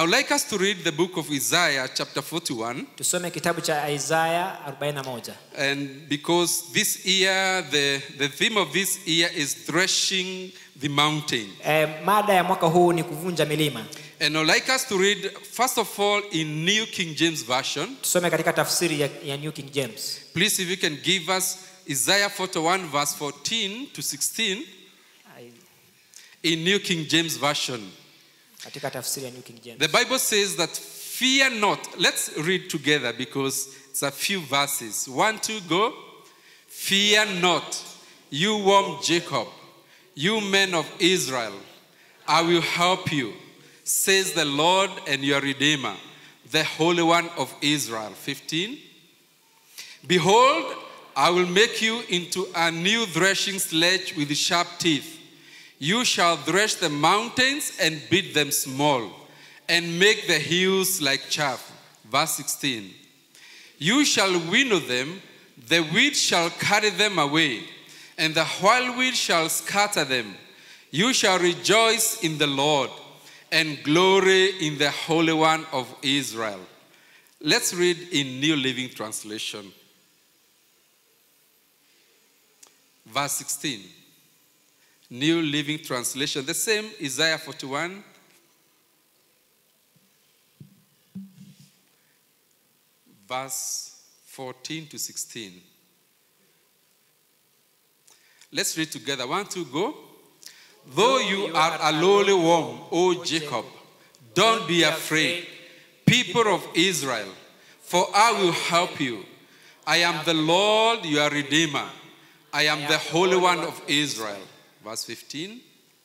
I would like us to read the book of Isaiah, chapter 41. tusome kitabu cha isaya 41 And because this year, the, the theme of this year is threshing the mountain. e, mada ya mwaka huu ni kuvunja milima And I would like us to read, first of all, in New King James Version. tusome katika tafsiri ya, ya new king james Please, if you can give us Isaiah 41, verse 14 to 16 Ai- in New King James Version. katika tafsiri ya new king james The Bible says that fear not. Let's read together because it's a few verses. One, two, go. Fear not, you warm Jacob, you men of Israel. I will help you, says the Lord and your Redeemer, the Holy One of Israel. 15. Behold, I will make you into a new threshing sledge with sharp teeth. You shall thresh the mountains and beat them small, and make the hills like chaff. Verse 16. You shall winnow them, the wheat shall carry them away, and the whirlwind shall scatter them. You shall rejoice in the Lord and glory in the Holy One of Israel. Let's read in New Living Translation. Verse 16. New Living Translation. The same, Isaiah 41. Verse 14 to 16. Let's read together. One, two, go. Though you are a lowly worm, O Jacob, don't be afraid, people of Israel, for I will help you. I am the Lord your Redeemer. I am the Holy One of Israel. Verse 15.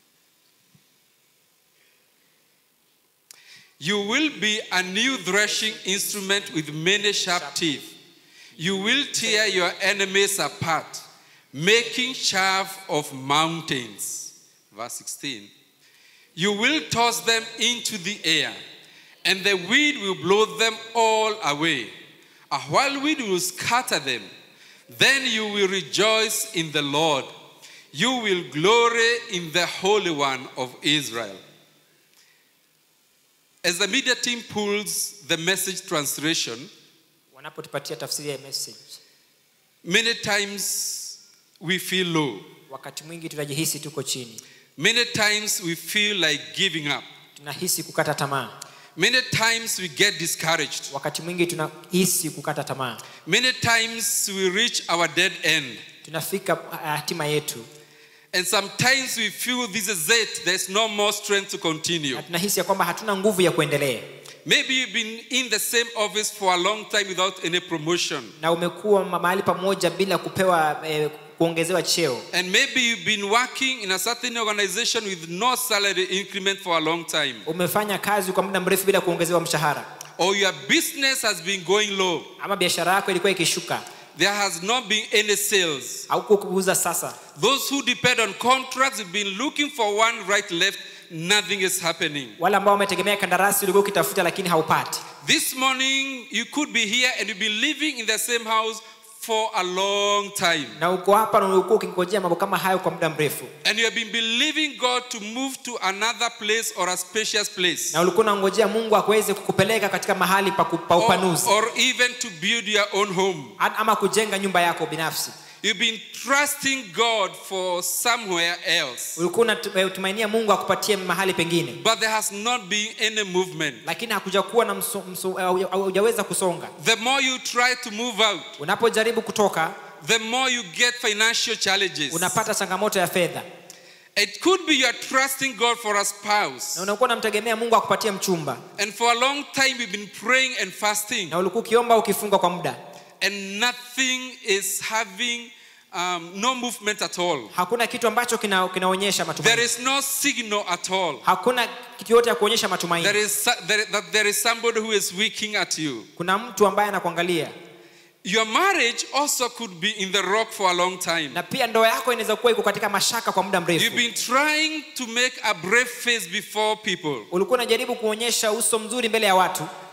You will be a new threshing instrument with many sharp teeth. You will tear your enemies apart, making chaff of mountains. Verse 16. You will toss them into the air, and the wind will blow them all away. A whirlwind will scatter them. Then you will rejoice in the Lord. You will glory in the Holy One of Israel. As the media team pulls the message translation, wanapotupatia tafsiri ya message many times we feel low. wakati mwingi tunajihisi tuko chini Many times we feel like giving up. tunahisi kukata tamaa Many times we get discouraged. wakati mwingi tunahisi kukata tamaa Many times we reach our dead end. tunafika ah, hatima yetu And sometimes we feel this is it. There's no more strength to continue. na tunahisi ya kwamba hatuna nguvu ya kuendelea Maybe you've been in the same office for a long time without any promotion. na umekuwa ma- mahali pamoja bila kupewa eh, kuongezewa cheo And maybe you've been working in a certain organization with no salary increment for a long time. umefanya kazi kwa muda mrefu bila kuongezewa mshahara Or your business has been going low. ama biashara yako ilikuwa ikishuka There has not been any sales. au kuuza sasa Those who depend on contracts have been looking for one right left. Nothing is happening. wale ambao wametegemea kandarasi ulikuwa ukitafuta lakini haupati This morning, you could be here and you've been living in the same house for a long time. na uko hapa na ulikuwa ukingojea mambo kama hayo kwa muda mrefu And you have been believing God to move to another place or a spacious place. na ulikuwa unangojea mungu akuweze kukupeleka katika mahali pa, ku- pa Or, upanuzi or even to build your own home. A- ama kujenga nyumba yako binafsi You've been trusting God for somewhere else. ulikuwa unatumainia mungu akupatie mahali pengine But there has not been any movement. lakini hakuja kuwa na mso, mso, hauja- haujaweza kusonga The more you try to move out, unapojaribu kutoka the more you get financial challenges. unapata changamoto ya fedha It could be you are trusting God for a spouse. na unakuwa unamtegemea mungu akupatie mchumba And for a long time, you've been praying and fasting, na ulikuwa ukiomba ukifunga kwa muda and nothing is having um, no movement at all. hakuna kitu ambacho kina, kinaonyesha There matumaini is no signal at all. hakuna kitu yote ya kuonyesha There matumaini is, so- there, that there is somebody who is winking at you. kuna mtu ambaye anakuangalia Your marriage also could be in the rock for a long time. na pia ndoa yako inaweza kuwa iko katika mashaka kwa muda You've mrefu been trying to make a brave face before people, ulikuwa unajaribu kuonyesha uso mzuri mbele ya watu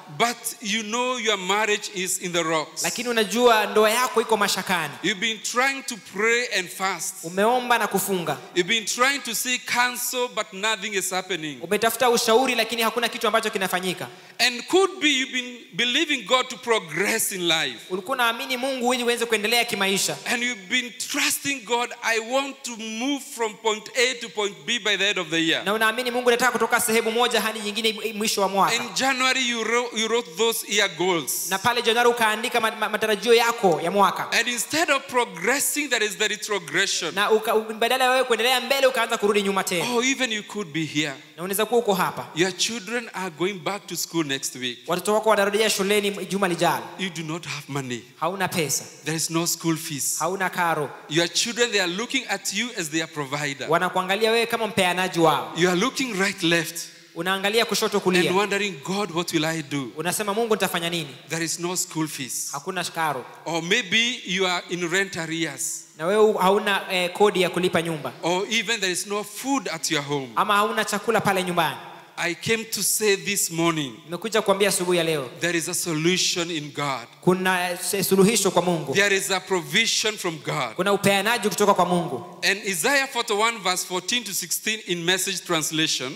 but you know your marriage is in the rocks. lakini unajua ndoa yako iko mashakani You've been trying to pray and fast. umeomba na kufunga You've been trying to seek counsel, but nothing is happening. umetafuta ushauri lakini hakuna kitu ambacho kinafanyika And could be you've been believing God to progress in life. ulikuwa unaamini mungu ili uweze kuendelea kimaisha And you've been trusting God, I want to move from point A to point B by the end of the year. na unaamini mungu nataka kutoka sehemu moja hadi nyingine mwisho wa mwaka In January, you wrote, you wrote those year goals. na pale januari ukaandika ma- ma- matarajio yako ya mwaka And instead of progressing, there is the retrogression. na uka, u- badala ya wewe kuendelea mbele ukaanza kurudi nyuma tena Oh, even you could be here. na unaweza kuwa uko hapa Your children are going back to school next week. watoto wako wanarejea shuleni juma lijalo You do not have money. hauna pesa There is no school fees. hauna karo Your children, they are looking at you as their provider. wanakuangalia wewe kama mpeanaji wao You are looking right, left, unaangalia kushoto and kulia wondering, God, what will I do? unasema mungu nitafanya nini There is no school fees. hakuna karo Or maybe you are in rent arrears. na wewe hauna eh, kodi ya kulipa nyumba Or even there is no food at your home. ama hauna chakula pale nyumbani I came to say this morning nimekuja kuambia asubuhi ya leo there is a solution in God. kuna eh, suluhisho kwa mungu There is a provision from God. kuna upeanaji kutoka kwa mungu And Isaiah 41, verse 14 to 16 in message translation,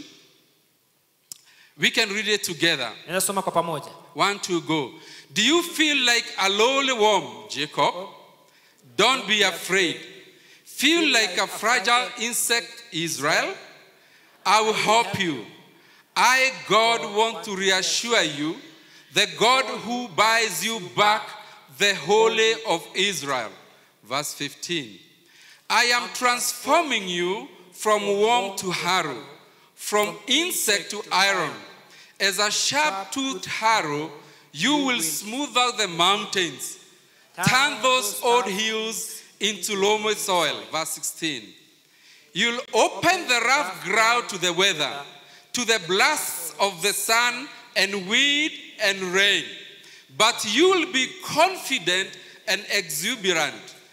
we can read it together. naweza soma kwa pamoja One, two, go. Do you feel like a lowly worm, Jacob? Don't be afraid. Feel like a fragile insect, Israel? I will help you. I, God, want to reassure you, the God who buys you back, the Holy of Israel. Verse 15. I am transforming you from worm to harrow, from insect to iron. As a sharp toothed harrow, you will smooth out the mountains, turn those old hills into loamy soil. Verse 16. You'll open the rough ground to the weather, to the blasts of the sun and wind and rain. But you'll be confident and exuberant,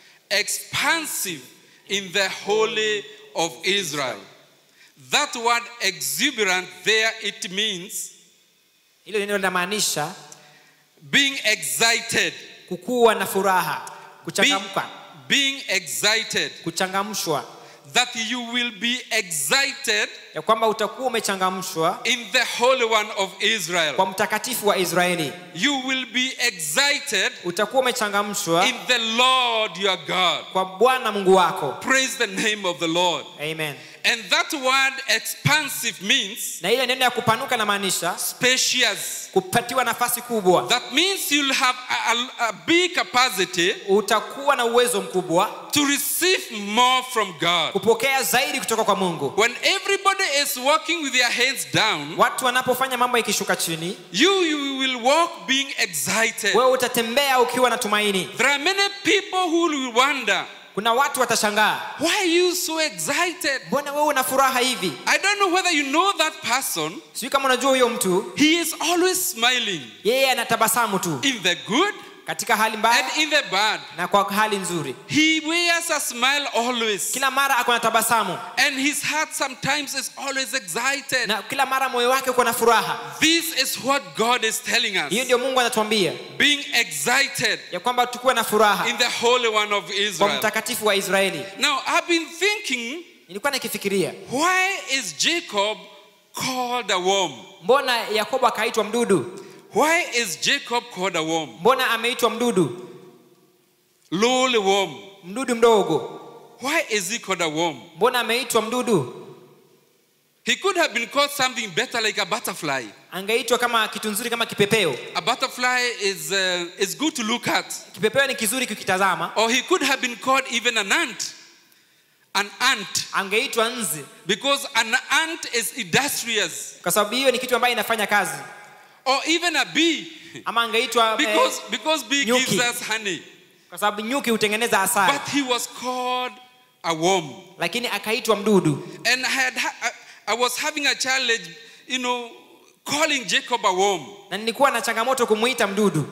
expansive in the Holy of Israel. That word exuberant there, it means hilo neno linamaanisha being excited, kukuwa na furaha being, kuchangamka being excited, kuchangamshwa that you will be excited ya kwamba utakuwa umechangamshwa in the Holy One of Israel. kwa mtakatifu wa israeli You will be excited utakuwa umechangamshwa in the Lord your God. kwa bwana mungu wako Praise the name of the Lord. amen And that word expansive means na ile neno ya kupanuka namaanisha spacious. kupatiwa nafasi kubwa That means you'll have a, a- a big capacity utakuwa na uwezo mkubwa to receive more from God. kupokea zaidi kutoka kwa mungu When everybody is walking with their heads down, watu wanapofanya mambo ikishuka chini you, you will walk being excited. wewe utatembea ukiwa na tumaini There are many people who will wonder, kuna watu watashangaa why are you so excited? mbona wewe una furaha hivi I don't know whether you know that person. sijui kama unajua huyo mtu He is always smiling yeye anatabasamu tu in the good katika hali mbaya and in the bad. na kwa hali nzuri He wears a smile always. kila mara ako na tabasamu And his heart sometimes is always excited. na kila mara moyo wake uko na furaha This is what God is telling hiyo us. ndio mungu anatuambia Being excited ya kwamba tukuwe na furaha in the Holy One of kwa Israel. mtakatifu wa israeli Now, I've been thinking, nilikuwa nikifikiria why is Jacob called a worm? mbona yakobo akaitwa mdudu Why is Jacob called a worm? mbona ameitwa mdudu Lowly worm. mdudu mdogo Why is he called a worm? mbona ameitwa mdudu He could have been called something better like a butterfly. angeitwa kama kitu nzuri kama kipepeo A butterfly is, uh, is good to look at. kipepeo ni kizuri kukitazama Or he could have been called even an ant. An ant. angeitwa nzi Because an ant is industrious. kwa sababu hiyo ni kitu ambayo inafanya kazi Or even a bee. ama angeitwa eh, Because, because bee nyuki. gives us honey. kwa sababu nyuki hutengeneza asali But he was called a worm. lakini akaitwa mdudu And I, had, I, I was having a challenge, you know, calling Jacob a worm. na nilikuwa na changamoto kumuita mdudu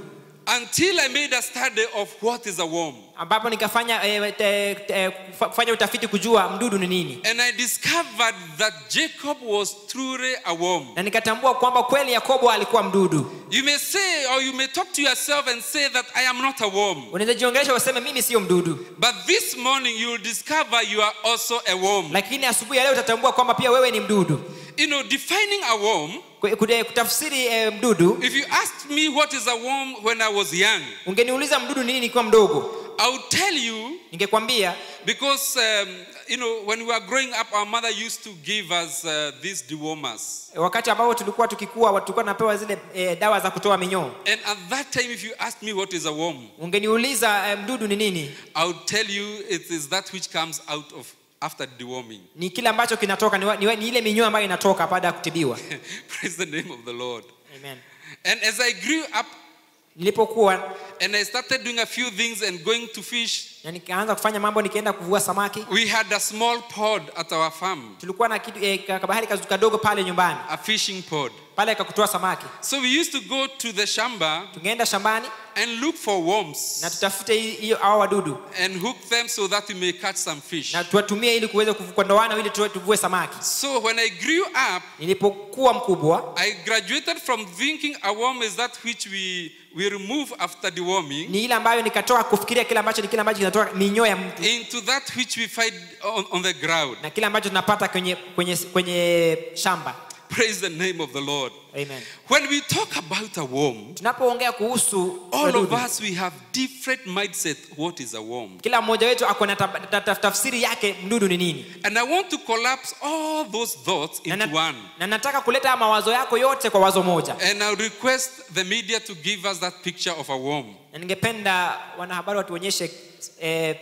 until I made a study of what is a worm. ambapo nikafanya eh, te, te, kufa- kufanya utafiti kujua mdudu ni nini And I discovered that Jacob was truly a worm. na nikatambua kwamba kweli yakobo alikuwa mdudu You may say, or you may talk to yourself and say that I am not a worm. unaweza jiongelesha useme mimi siyo mdudu But this morning you will discover you are also a worm. lakini asubuhi ya leo utatambua kwamba pia wewe ni mdudu You know, defining a worm, Ku- kude- kutafsiri eh, mdudu if you asked me what is a worm when I was young, ungeniuliza mdudu ni nini nikiwa mdogo I would tell you ningekwambia because, um, you know, when we were growing up, our mother used to give us uh, these dewormers. eh, wakati ambapo tulikuwa tukikua tulikuwa tunapewa zile eh, dawa za kutoa minyoo And at that time, if you asked me what is a worm, ungeniuliza eh, mdudu ni nini I would tell you it is that which comes out of after deworming. ni kile ambacho kinatoka ni, wa- ni, wa- ni ile minyoo ambayo inatoka baada ya kutibiwa Praise the name of the Lord. Amen. And as I grew up nilipokuwa and I started doing a few things and going to fish, na nikaanza kufanya mambo nikaenda kuvua samaki we had a small pod at our farm, tulikuwa na kitu eh, ka- kabahari kazu- kadogo pale nyumbani a fishing pod. pale kakutoa samaki So we used to go to the shamba tungeenda shambani and look for worms na tutafute hii- hiyo hao wadudu and hook them so that we may catch some fish. na tuwatumie ili kuweza kuvu- kuondoana ili tuwe- tuvue samaki So when I grew up, nilipokuwa mkubwa I graduated from thinking a worm is that which we, we remove after deworming ni ile ambayo nikatoka kufikiria kile ambacho ni kile ambacho kinatoka minyoo ya mtu into that which we find on, on the ground. na kile ambacho tunapata kwenye, kwenye, kwenye shamba Praise the name of the Lord. Amen. When we talk about a worm, tunapoongea kuhusu all wadudu, of us we have different mindset what is a worm. kila mmoja wetu ako na tab- ta- ta- tafsiri yake mdudu ni nini And I want to collapse all those thoughts na, into na, one. na nataka kuleta mawazo yako yote kwa wazo moja And I request the media to give us that picture of a worm. na ningependa wanahabari watuonyeshe eh,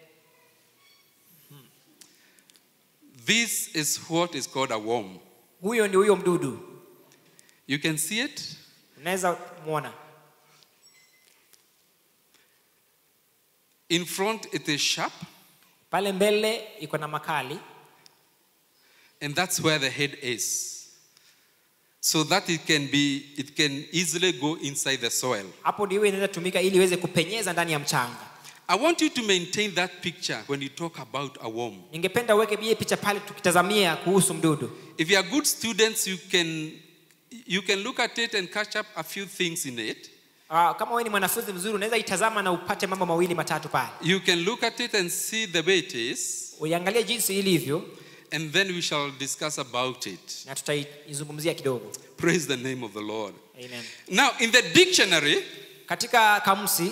This is what is called a worm. huyo ndio huyo mdudu You can see it. unaweza mwona In front, it is sharp, pale mbele iko na makali and that's where the head is. So that it can be, it can easily go inside the soil. hapo ndio inaweza tumika ili iweze kupenyeza ndani ya mchanga I want you to maintain that picture when you talk about a worm. ningependa uweke bie picha pale tukitazamia kuhusu mdudu If you are good students, you can you can look at it and catch up a few things in it. uh, kama wewe ni mwanafunzi mzuri unaweza itazama na upate mambo mawili matatu pale You can look at it and see the way it is, uiangalie jinsi ilivyo and then we shall discuss about it. na tutaizungumzia kidogo Praise the name of the Lord. Amen. Now, in the dictionary, katika kamusi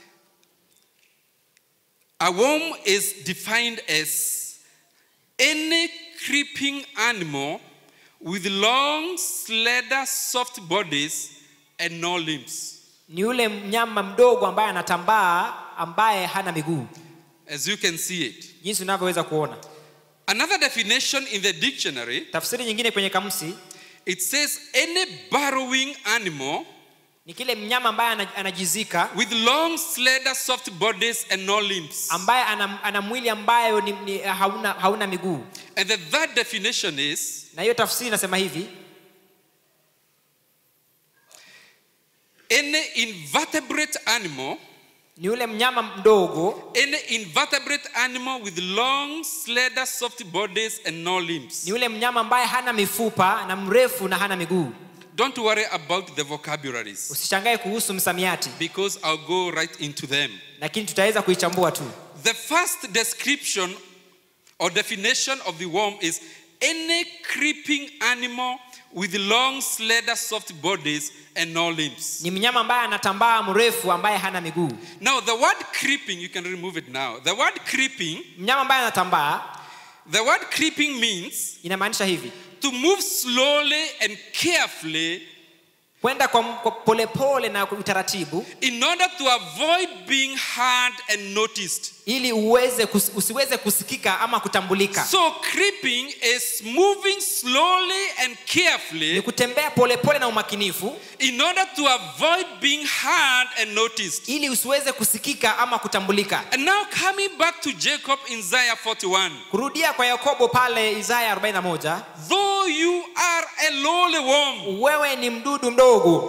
a worm is defined as any creeping animal with long, slender, soft bodies and no limbs. ni yule mnyama mdogo ambaye anatambaa ambaye hana miguu As you can see it. jinsi unavyoweza kuona Another definition in the dictionary, tafsiri nyingine kwenye kamusi it says any burrowing animal ni kile mnyama ambaye ana- anajizika with long, slender, soft bodies and no limbs. ambaye ana, ana mwili ambayo ni, ni, hauna, hauna miguu And the third definition is na hiyo tafsiri inasema hivi any invertebrate animal, ni yule mnyama mdogo any invertebrate animal with long, slender, soft bodies and no limbs. ni yule mnyama ambaye hana mifupa na mrefu na hana miguu Don't worry about the vocabularies usishangae kuhusu msamiati because I'll go right into them. lakini tutaweza kuichambua tu The first description or definition of the worm is any creeping animal with long, slender, soft bodies and no limbs. ni mnyama ambaye anatambaa mrefu ambaye hana miguu Now, the word creeping, you can remove it now. The word creeping, mnyama ambaye anatambaa the word creeping means inamaanisha hivi to move slowly and carefully kwenda kwa kwa polepole na kwa utaratibu in order to avoid being heard and noticed. ili uweze kus, usiweze kusikika ama kutambulika So, creeping is moving slowly and ni carefully kutembea polepole na umakinifu in order to avoid being heard and noticed. ili usiweze kusikika ama kutambulika And now, coming back to Jacob in Isaiah 41, kurudia kwa yakobo pale isaya 41 though you are a lowly worm, wewe ni mdudu mdogo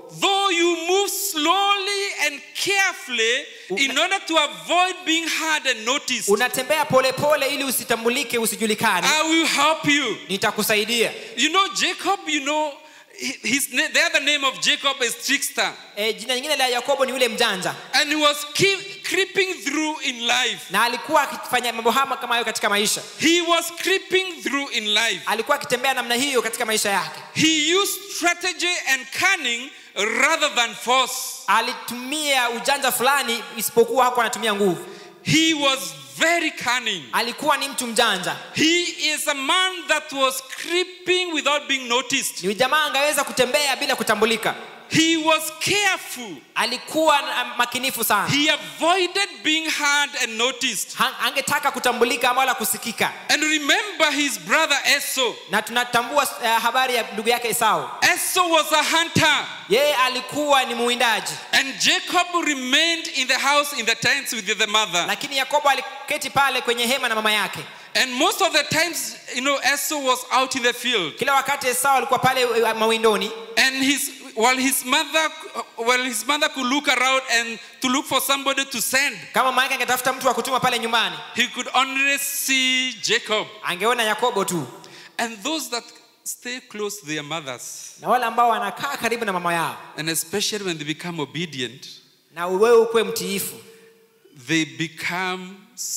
though you move slowly and carefully in order to avoid being heard and noticed, unatembea polepole ili usitambulike usijulikane I will help you. nitakusaidia You know, Jacob, you know, his, na- the other name of Jacob is trickster. e, jina lingine la yakobo ni yule mjanja And he was keep, creeping through in life. na alikuwa akifanya mambo hama kama hayo katika maisha He was creeping through in life. alikuwa akitembea namna hiyo katika maisha yake He used strategy and cunning rather than force. alitumia ujanja fulani isipokuwa hakuwa anatumia nguvu He was very cunning. alikuwa ni mtu mjanja He is a man that was creeping without being noticed. ni jamaa angeweza kutembea bila kutambulika He was careful. alikuwa na- makinifu sana He avoided being heard and noticed. Ha- angetaka kutambulika ama wala kusikika And remember his brother Esau. na tunatambua uh, habari ya ndugu yake esau Esau was a hunter. yeye alikuwa ni muwindaji And Jacob remained in the house in the tents with the mother. lakini yakobo aliketi pale kwenye hema na mama yake And most of the times, you know, Esau was out in the field. kila wakati esau alikuwa pale eh, mawindoni And his while his mother while his mother could look around and to look for somebody to send, kama mama yake angetafuta mtu wa kutuma pale nyumbani he could only see Jacob. angeona yakobo tu And those that stay close to their mothers, na wale ambao wanakaa karibu na mama yao and especially when they become obedient, na wewe ukuwe mtiifu they become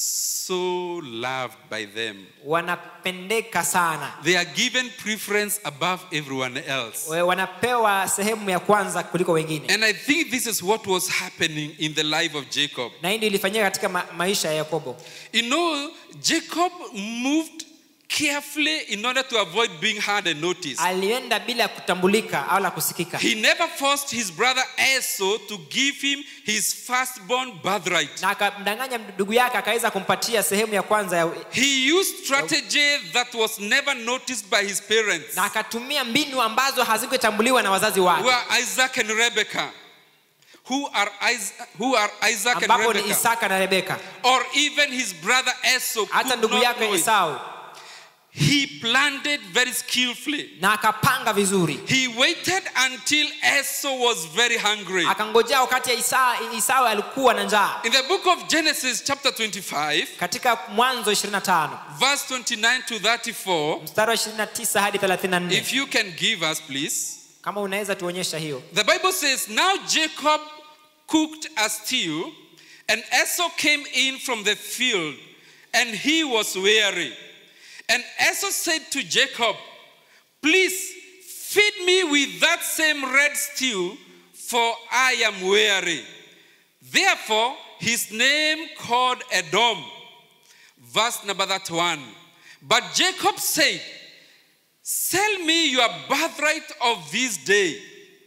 so loved by them. wanapendeka sana They are given preference above everyone else. We- wanapewa sehemu ya kwanza kuliko wengine And I think this is what was happening in the life of Jacob. na hii ndio ilifanyika katika ma- maisha ya yakobo You know, Jacob moved carefully in order to avoid being heard and noticed. alienda bila kutambulika au la kusikika He never forced his brother Esau to give him his firstborn birthright. na akamdanganya ndugu yake akaweza kumpatia sehemu ya kwanza ya, He used strategy that was never noticed by his parents, na akatumia mbinu ambazo hazikutambuliwa na wazazi wake who are Isaac and Rebekah. Who are, Isaac, who are Isaac and ambapo ni Rebekah? isaka na rebeka Or even his brother Esau. hata could ndugu not yake know it. esau He planned it very skillfully. na akapanga vizuri He waited until Esau was very hungry. akangojea wakati ya Isa, isau alikuwa na njaa In the book of Genesis, chapter 25, katika mwanzo 25 verse 29 to 34, mstari wa 29 hadi 34 if you can give us, please. kama unaweza tuonyesha hiyo The Bible says, Now Jacob cooked a stew, and Esau came in from the field, and he was weary. And Esau said to Jacob, Please feed me with that same red stew, for I am weary. Therefore, his name called Edom. Verse number that one. But Jacob said, Sell me your birthright of this day.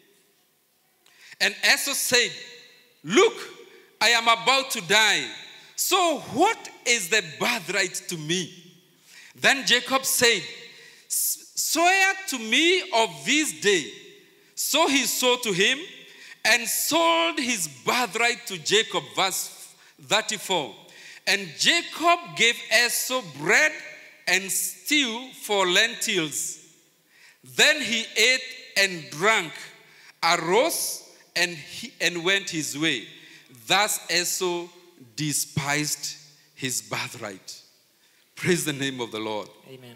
And Esau said, Look, I am about to die. So what is the birthright to me? Then Jacob said, Swear to me of this day. So he swore to him and sold his birthright to Jacob. Verse 34. And Jacob gave Esau bread and stew for lentils. Then he ate and drank, arose, and, he, and went his way. Thus Esau despised his birthright. Praise the name of the Lord. Amen.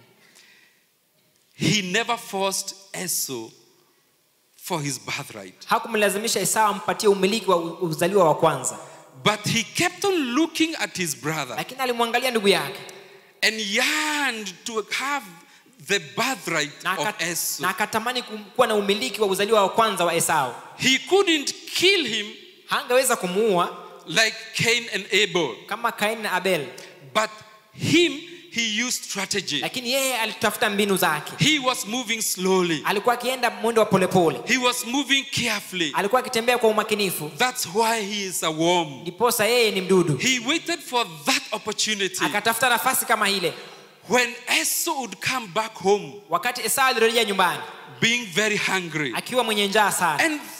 He never forced Esau for his birthright, hakumlazimisha esau ampatie umiliki wa u- uzaliwa wa kwanza but he kept on looking at his brother lakini alimwangalia ndugu yake and yearned to have the birthright na, of aka, Esau. na akatamani kum- kuwa na umiliki wa uzaliwa wa kwanza wa esau He couldn't kill him hangeweza kumuua like Cain and Abel, kama kaini na abel but him, he used strategy. lakini yeye alitafuta mbinu zake He was moving slowly, alikuwa akienda mwendo wa polepole he was moving carefully. alikuwa akitembea kwa umakinifu That's why he is a worm. ndiposa yeye ni mdudu He waited for that opportunity. akatafuta nafasi kama ile When Esau would come back home wakati esau alirejea nyumbani being very hungry. akiwa mwenye njaa sana And these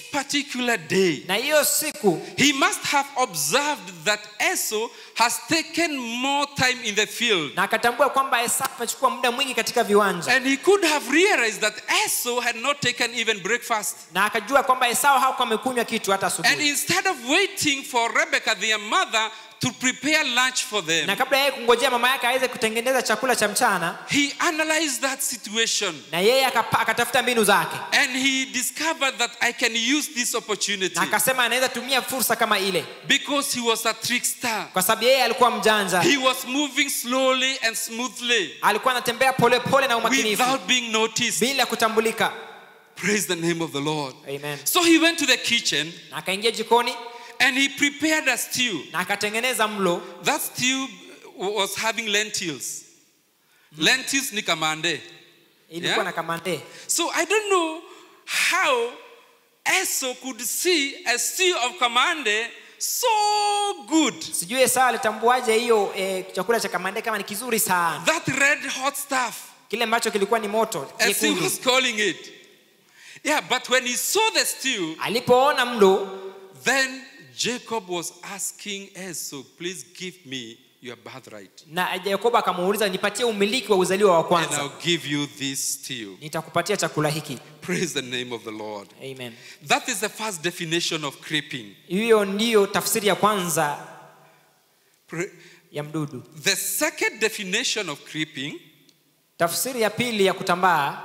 particular day, na hiyo siku he must have observed that Esau has taken more time in the field. na akatambua kwamba esau amechukua muda mwingi katika viwanja And he could have realized that Esau had not taken even breakfast. na akajua kwamba esau hakuwa amekunywa kitu hata And asubuhi instead of waiting for Rebecca, their mother, to prepare lunch for them, na kabla yeye kungojea mama yake aweze kutengeneza chakula cha mchana he analyzed that situation na yeye akapa- akatafuta mbinu zake and he discovered that I can use this opportunity na akasema anaweza tumia fursa kama ile because he was a trickster. kwa sababu yeye alikuwa mjanja He was moving slowly and smoothly alikuwa anatembea polepole na umakinifu without being noticed. bila kutambulika Praise the name of the Lord. Amen. So he went to the kitchen na akaingia jikoni and he prepared a stew. na akatengeneza mlo That stew was having lentils. Lentils ni kamande. ilikuwa Yeah? na kamande So I don't know how Esau could see a stew of kamande so good. sijui esau alitambuaje hiyo eh, chakula cha kamande kama ni kizuri sana That red hot stuff, kile ambacho kilikuwa ni moto as he nyekundu was calling it. Yeah, but when he saw the stew, alipoona mlo then Jacob was asking Esau, please give me your birthright, na yakobo akamuuliza nipatie umiliki wa uzaliwa wa and kwanza I'll give you this stew. nitakupatia chakula hiki Praise the name of the Lord. amen That is the first definition of creeping. hiyo ndiyo tafsiri ya kwanza Pra- ya mdudu The second definition of creeping tafsiri ya pili ya kutambaa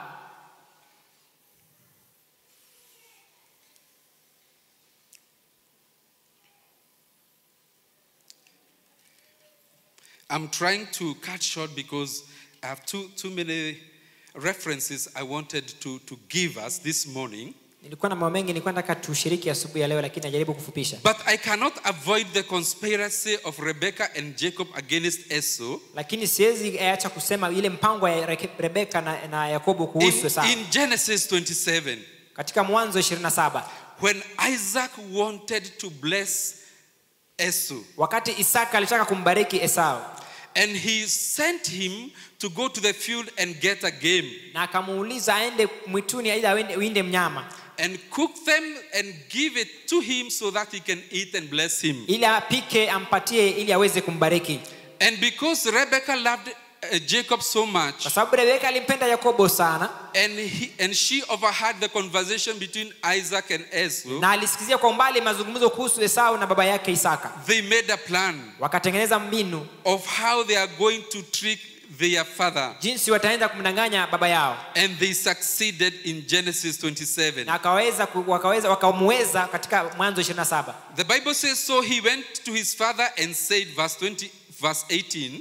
I'm trying to cut short because I have too, too many references I wanted to, to give us this morning. nilikuwa na mambo mengi nilikuwa nataka tushiriki asubuhi ya leo lakini najaribu kufupisha But I cannot avoid the conspiracy of Rebekah and Jacob against Esau. lakini siwezi acha kusema ile mpango ya Reke- rebeka na, na yakobo kuhusu In, Esau. in Genesis 27, katika mwanzo 27 when Isaac wanted to bless Esau, wakati isaka alitaka kumbariki esau and he sent him to go to the field and get a game na akamuuliza aende mwituni ili awende- uinde mnyama and cook them and give it to him so that he can eat and bless him. ili apike ampatie ili aweze kumbariki And because Rebekah loved uh, Jacob so much, kwa sababu rebeka alimpenda yakobo sana and, he, and she overheard the conversation between Isaac and Esau, na alisikizia kwa umbali mazungumzo kuhusu esau na baba yake isaka they made a plan wakatengeneza mbinu of how they are going to trick their father. jinsi wataenda kumdanganya baba yao And they succeeded in Genesis na 27. akaweza ku- wakaweza wakamuweza katika mwanzo 27 The Bible says, So he went to his father and said, verse 20, verse 18,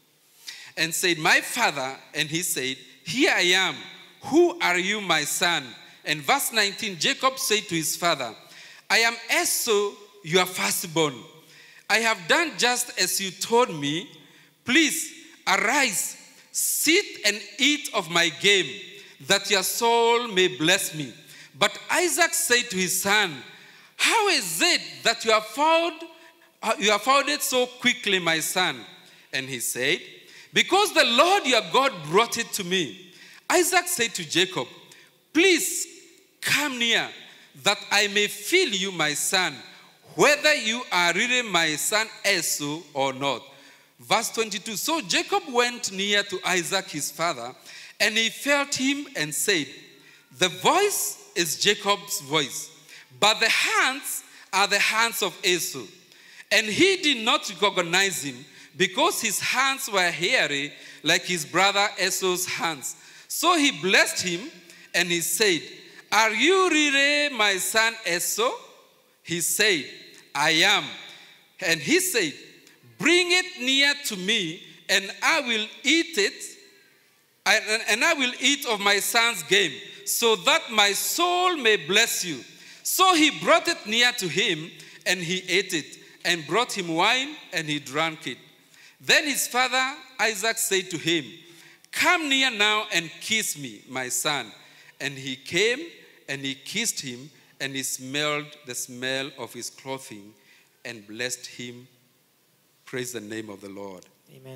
and said, My father, and he said, Here I am. Who are you, my son? And verse 19, Jacob said to his father, I am Esau, your firstborn. I have done just as you told me. Please arise, sit and eat of my game, that your soul may bless me. But Isaac said to his son, How is it that you have found uh, you have found it so quickly, my son? And he said, Because the Lord your God brought it to me. Isaac said to Jacob, Please come near, that I may feel you, my son, whether you are really my son Esau or not. Verse 22 So Jacob went near to Isaac his father, and he felt him and said, The voice is Jacob's voice, but the hands are the hands of Esau. And he did not recognize him because his hands were hairy like his brother Esau's hands. So he blessed him and he said, Are you really my son Esau? He said, I am. And he said, Bring it near to me, and I will eat it, and, and I will eat of my son's game, so that my soul may bless you. So he brought it near to him, and he ate it, and brought him wine, and he drank it. Then his father Isaac said to him, Come near now and kiss me, my son. And he came and he kissed him, and he smelled the smell of his clothing and blessed him. Praise the name of the Lord. Amen.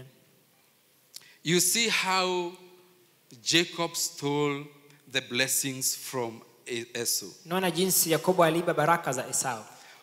You see how Jacob stole the blessings from E- Esau, naona jinsi yakobo aliiba baraka za esau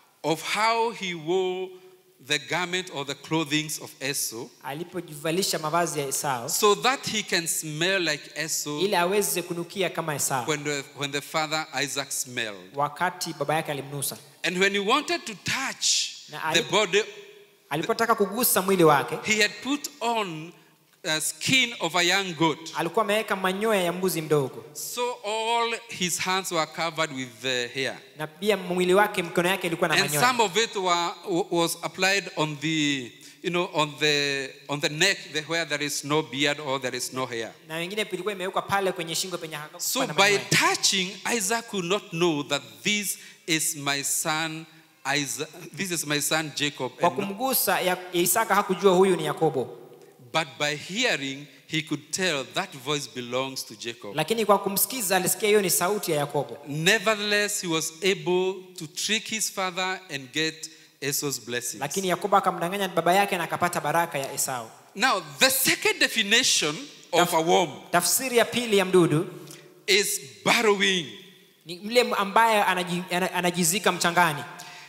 of how he wore the garment or the clothings of Esau alipojivalisha mavazi ya esau so that he can smell like Esau ili aweze kunukia kama esau when the, when the father Isaac smelled. wakati baba yake alimnusa And when he wanted to touch Na the ali- body, alipotaka kugusa mwili wake he had put on a skin of a young goat. alikuwa ameweka manyoya ya mbuzi mdogo So all his hands were covered with the hair. na pia mwili wake mikono yake ilikuwa na And manyoya some of it were, was applied on the, you know, on the, on the neck the, where there is no beard or there is no hair. na wengine ilikuwa imewekwa pale kwenye shingo penye hakukuwa So na by manyoya. touching, Isaac could not know that this is my son Isaac, this is my son Jacob. kwa and not- kumgusa ya, ya isaka hakujua huyu ni yakobo but by hearing, he could tell that voice belongs to Jacob. lakini kwa kumsikiza alisikia hiyo ni sauti ya yakobo Nevertheless, he was able to trick his father and get Esau's blessings. lakini yakobo akamdanganya baba yake na akapata baraka ya esau Now, the second definition of a worm tafsiri ya pili ya mdudu is burrowing. ni mle ambaye anaji, ana- anajizika mchangani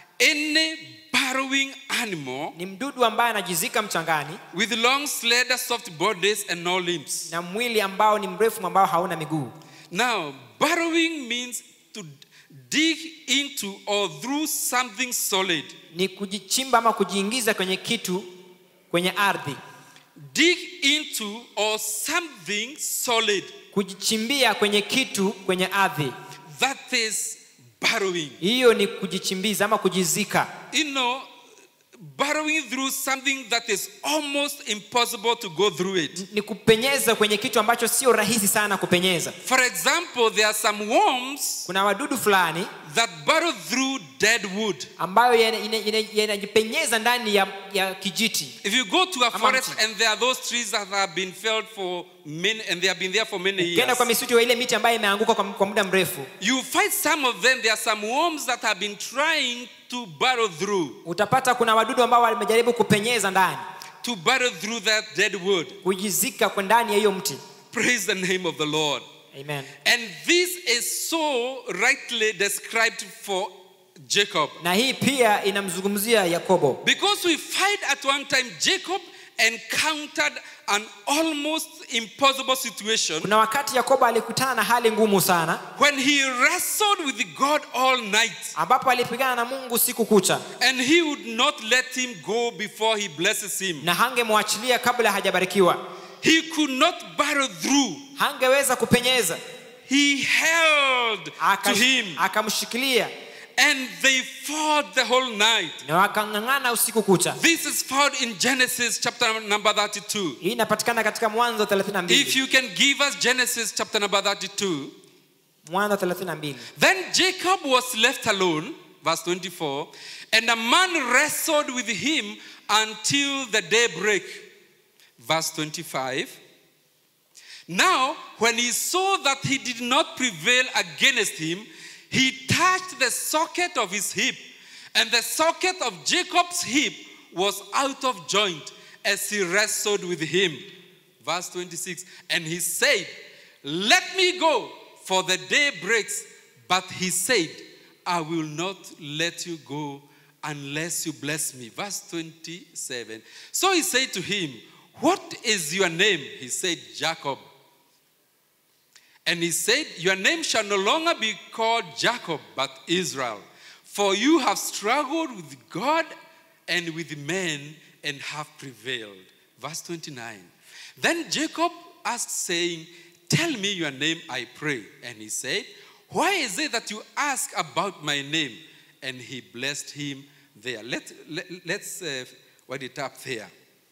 Any burrowing animal ni mdudu ambaye anajizika mchangani with long, slender, soft bodies and no limbs. na mwili ambao ni mrefu ambao hauna miguu Now, burrowing means to dig into or through something solid. ni kujichimba ama kujiingiza kwenye kitu kwenye ardhi Dig into or something solid. kujichimbia kwenye kitu kwenye ardhi That is burrowing. hiyo ni kujichimbiza ama kujizika You know, burrowing through something that is almost impossible to go through it. ni kupenyeza kwenye kitu ambacho sio rahisi sana kupenyeza For example, there are some worms kuna wadudu fulani that burrow through dead wood. ambayo yana- ina- ina- yanajipenyeza ndani ya, ya kijiti If you go to a Ama forest mti. and there are those trees that have been felled for many, and they have been there for many ukienda years, kwa misitu ya ile miti ambayo imeanguka kwa, kwa muda mrefu you find some of them. There are some worms that have been trying to burrow through, utapata kuna wadudu ambao wamejaribu kupenyeza ndani to burrow through that dead wood. kujizika kwa ndani ya hiyo mti Praise the name of the Lord. amen And this is so rightly described for Jacob. na hii pia inamzungumzia yakobo Because we find at one time Jacob encountered an almost impossible situation kuna wakati yakobo alikutana na hali ngumu sana when he wrestled with God all night ambapo alipigana na mungu siku kucha and he would not let him go before he blesses him. na hangemwachilia kabla hajabarikiwa He could not burrow through. hangeweza kupenyeza He held to Akash- him akamshikilia and they fought the whole night. na wakang'ang'ana usiku kucha This is found in Genesis chapter number 32. hii inapatikana katika mwanzo If 32 you can give us Genesis chapter number 32. mwanzo 32 Then Jacob was left alone, verse 24, and a man wrestled with him until the daybreak, verse 25. Now, when he saw that he did not prevail against him, he touched the socket of his hip, and the socket of Jacob's hip was out of joint as he wrestled with him. Verse 26. And he said, Let me go, for the day breaks. But he said, I will not let you go unless you bless me. Verse 27. So he said to him, What is your name? He said, Jacob. And he said, Your name shall no longer be called Jacob, but Israel. For you have struggled with God and with men and have prevailed. Verse 29. Then Jacob asked, saying, Tell me your name, I pray. And he said, Why is it that you ask about my name? And he blessed him there. Let, let, let's uh, write it up there.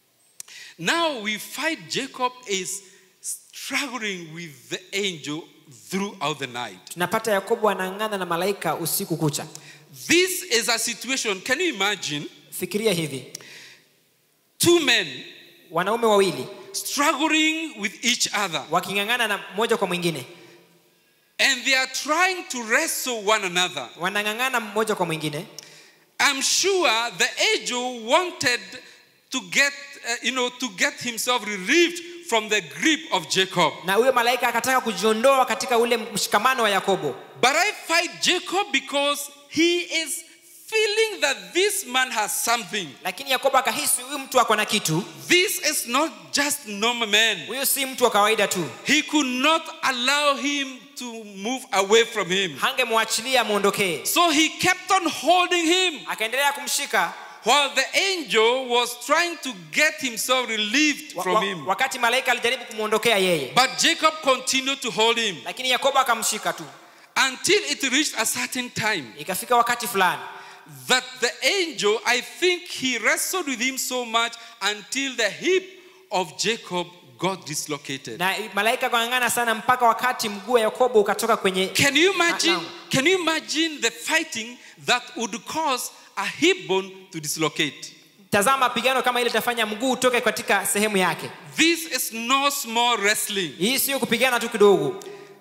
Now we find Jacob is struggling with the angel throughout the night. tunapata yakobo anang'ana na malaika usiku kucha This is a situation, can you imagine? fikiria hivi Two men wanaume wawili struggling with each other waking'ang'ana na moja kwa mwingine and they are trying to wrestle one another. wanang'ang'ana mmoja kwa mwingine I'm sure the angel wanted to get, uh, you know, to get himself relieved from the grip of Jacob. na huyo malaika akataka kujiondoa katika ule mshikamano wa yakobo But I fight Jacob because he is feeling that this man has something. lakini yakobo akahisi huyu mtu ako na kitu This is not just normal man. huyu si mtu wa kawaida tu He could not allow him to move away from him. hangemwachilia amwondokee So he kept on holding him akaendelea kumshika while the angel was trying to get himself relieved wa, from wa, him. wakati malaika alijaribu kumwondokea yeye But Jacob continued to hold him lakini yakobo akamshika tu until it reached a certain time ikafika wakati fulani that the angel, I think he wrestled with him so much until the hip of Jacob got dislocated. na malaika akang'ang'ana sana mpaka wakati mguu wa yakobo ukatoka kwenye Can you imagine? Now. Can you imagine the fighting that would cause a hip bone to dislocate? tazama mapigano kama ile itafanya mguu utoke katika sehemu yake This is no small wrestling. hii sio kupigana tu kidogo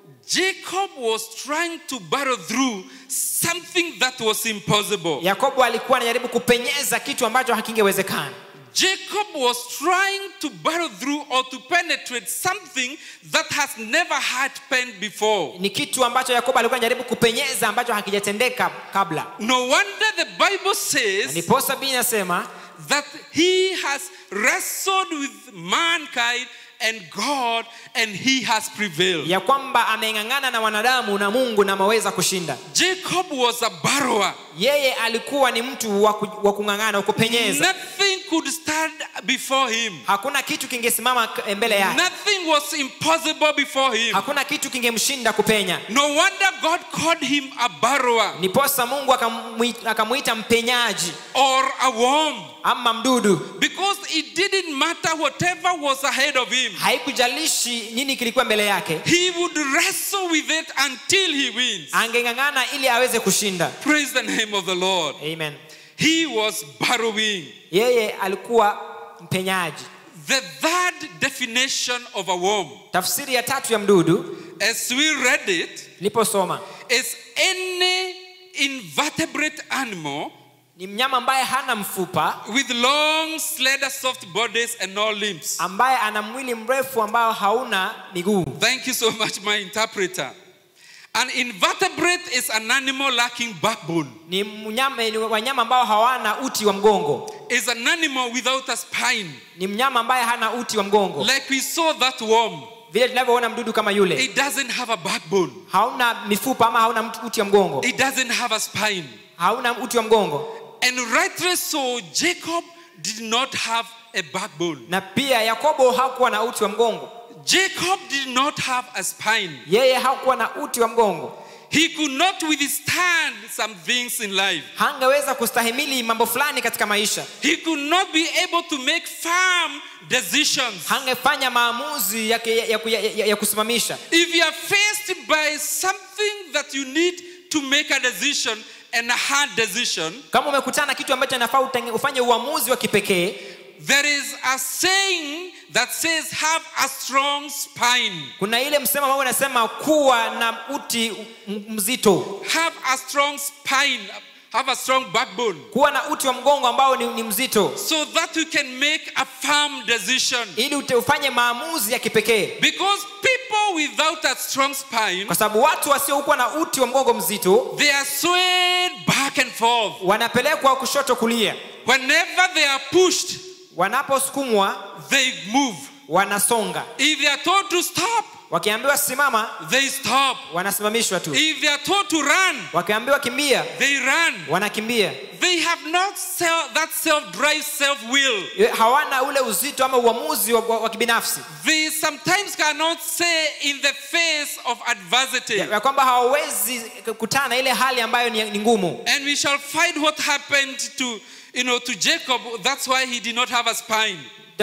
Jacob was trying to battle through something that was impossible. yakobo alikuwa anajaribu kupenyeza kitu ambacho hakingewezekana Jacob was trying to battle through or to penetrate something that has never happened before. ni kitu ambacho yakobo alikuwa anajaribu kupenyeza ambacho hakijatendeka kabla No wonder the Bible Na says ndiposa biblia inasema that he has wrestled with mankind and God and he has prevailed. ya kwamba ameng'ang'ana na wanadamu na mungu na ameweza kushinda Jacob was a borrower. yeye alikuwa ni mtu wa ku- wa kung'ang'ana wa kupenyeza Nothing could stand before him. hakuna kitu kingesimama k- mbele yake Nothing was impossible before him. hakuna kitu kingemshinda kupenya No wonder God called him a borrower niposa mungu akamwita akamwita mpenyaji or a worm ama mdudu because it didn't matter whatever was ahead of him. haikujalishi nini kilikuwa mbele yake He would wrestle with it until he wins. angeng'ang'ana ili aweze kushinda Praise the name of the Lord. amen He was borrowing. yeye alikuwa mpenyaji The third definition of a worm, tafsiri ya tatu ya mdudu as we read it, niliposoma is any invertebrate animal ni mnyama ambaye hana mfupa with long, slender, soft bodies and no limbs. ambaye ana mwili mrefu ambao hauna miguu Thank you so much, my interpreter. An invertebrate is an animal lacking backbone. ni mnyama ni wanyama ambao hawana uti wa mgongo Is an animal without a spine. ni mnyama ambaye hana uti wa mgongo Like we saw that worm. vile tunavyoona mdudu kama yule It doesn't have a backbone. hauna mifupa ama hauna mtu- uti wa mgongo It doesn't have a spine. hauna uti wa mgongo And rightly so, Jacob did not have a backbone. na pia yakobo hakuwa na uti wa mgongo Jacob did not have a spine. yeye hakuwa na uti wa mgongo He could not withstand some things in life. hangeweza kustahimili mambo fulani katika maisha He could not be able to make firm decisions. hangefanya maamuzi ya, ya, ya, ya, ya, ya kusimamisha If you are faced by something that you need to make a decision and a hard decision, kama umekutana na kitu ambacho inafaa utenge- ufanye uamuzi wa kipekee there is a saying that says, have a strong spine. kuna ile msemo ambao unasema kuwa na uti m- mzito Have a strong spine. Have a strong backbone. kuwa na uti wa mgongo ambao ni, ni mzito So that you can make a firm decision. ili ute- ufanye maamuzi ya kipekee Because people without a strong spine, kwa sababu watu wasiokuwa na uti wa mgongo mzito they are swayed back and forth. wanapelekwa kushoto kulia Whenever they are pushed, wanaposukumwa they move. wanasonga If they are told to stop, wakiambiwa simama they stop. wanasimamishwa tu If they are told to run, wakiambiwa kimbia they run. wanakimbia They have not self, that self-drive, self-will. hawana ule uzito ama uamuzi wa, wa, wa kibinafsi They sometimes cannot say in the face of adversity. ya, ya kwamba hawawezi kutana na ile hali ambayo ni, ni ngumu And we shall find what happened to, you know, to Jacob. That's why he did not have a spine.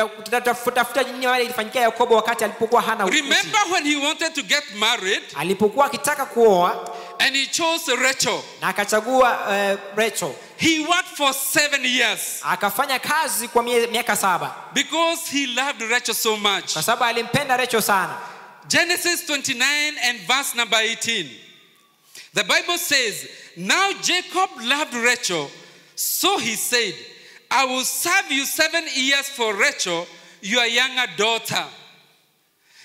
tafuta nini wale ilifanyikia yakobo wakati alipokuwa hana uti. Remember when he wanted to get married alipokuwa akitaka kuoa and he chose Rachel. na akachagua uh, Rachel He worked for seven years akafanya kazi kwa mie- miaka saba because he loved Rachel so much. kwa sababu alimpenda Rachel sana Genesis 29 and verse number 18. The Bible says, Now Jacob loved Rachel, so he said, I will serve you seven years for Rachel, your younger daughter.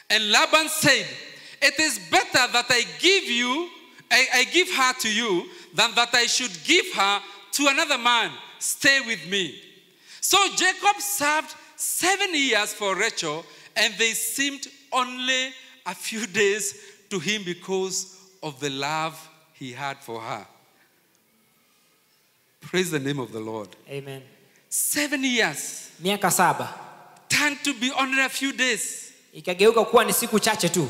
And Laban said, It is better that I give you, I, I give her to you, than that I should give her to another man. Stay with me. So Jacob served seven years for Rachel, and they seemed only a few days to him because of the love he had for her. Praise the name of the Lord. Amen. Seven years miaka saba turned to be only a few days. ikageuka kuwa ni siku chache tu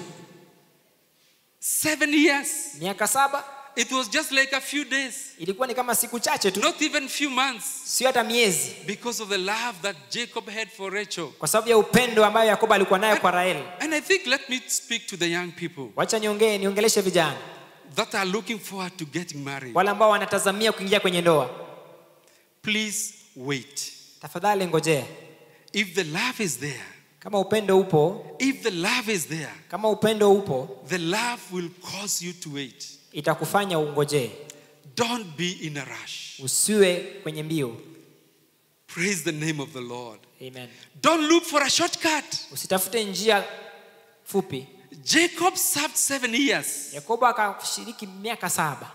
Seven years. miaka saba It was just like a few days, ilikuwa ni kama siku chache tu not even few months, sio hata miezi because of the love that Jacob had for Rachel. kwa sababu ya upendo ambayo yakobo alikuwa nayo kwa raheli And I think let me speak to the young people wacha niongee niongeleshe vijana that are looking forward to getting married. wale ambao wanatazamia kuingia kwenye ndoa Please wait. tafadhali ngojea If the love is there, kama upendo upo if the love is there, kama upendo upo the love will cause you to wait. itakufanya ungojee Don't be in a rush. usiwe kwenye mbio Praise the name of the Lord. Amen. Don't look for a shortcut. usitafute njia fupi Jacob served seven years. yakobo akashiriki miaka saba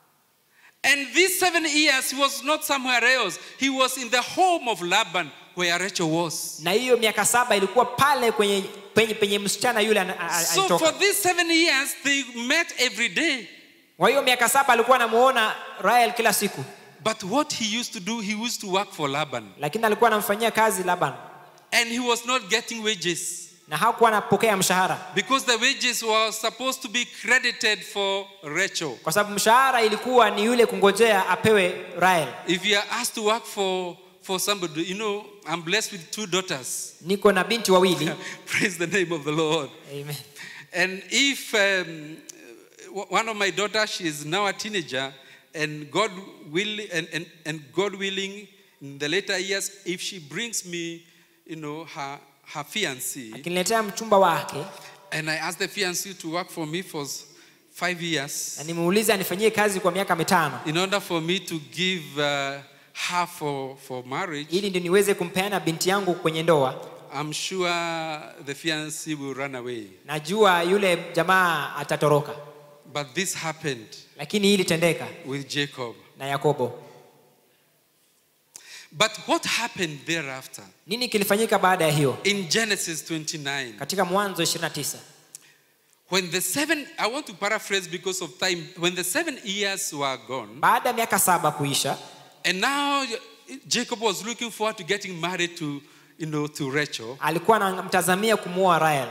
And these seven years, he was not somewhere else. He was in the home of Laban, where Rachel was. na hiyo miaka saba ilikuwa pale kwenye penye, penye msichana yule ana- a- a- So for alitoka these seven years, they met every day. kwa hiyo miaka saba alikuwa anamuona rahel kila siku But what he used to do, he used to work for Laban. lakini alikuwa anamfanyia kazi laban And he was not getting wages na hakuwa anapokea mshahara because the wages were supposed to be credited for Rachel. kwa sababu mshahara ilikuwa ni yule kungojea apewe rahel If you are asked to work for, for somebody, you know, I'm blessed with two daughters. niko na binti wawili Praise the name of the Lord. Amen. And if um, w- one of my daughters, she is now a teenager, and God will, and, and, and God willing, in the later years, if she brings me, you know, her, her fiancé, akiniletea mchumba wake and I ask the fiancé to work for me for s- five years, na nimuulize anifanyie kazi kwa miaka mitano in order for me to give uh, her for, for marriage, ili ndio niweze kumpeana binti yangu kwenye ndoa I'm sure the fiancé will run away. najua yule jamaa atatoroka But this happened lakini hii ilitendeka with Jacob. na yakobo But what happened thereafter? nini kilifanyika baada ya hiyo In Genesis 29, katika mwanzo 29 when the seven, I want to paraphrase because of time, when the seven years were gone, baada ya miaka saba kuisha and now Jacob was looking forward to getting married to, you know, to Rachel, alikuwa anamtazamia kumuoa rahel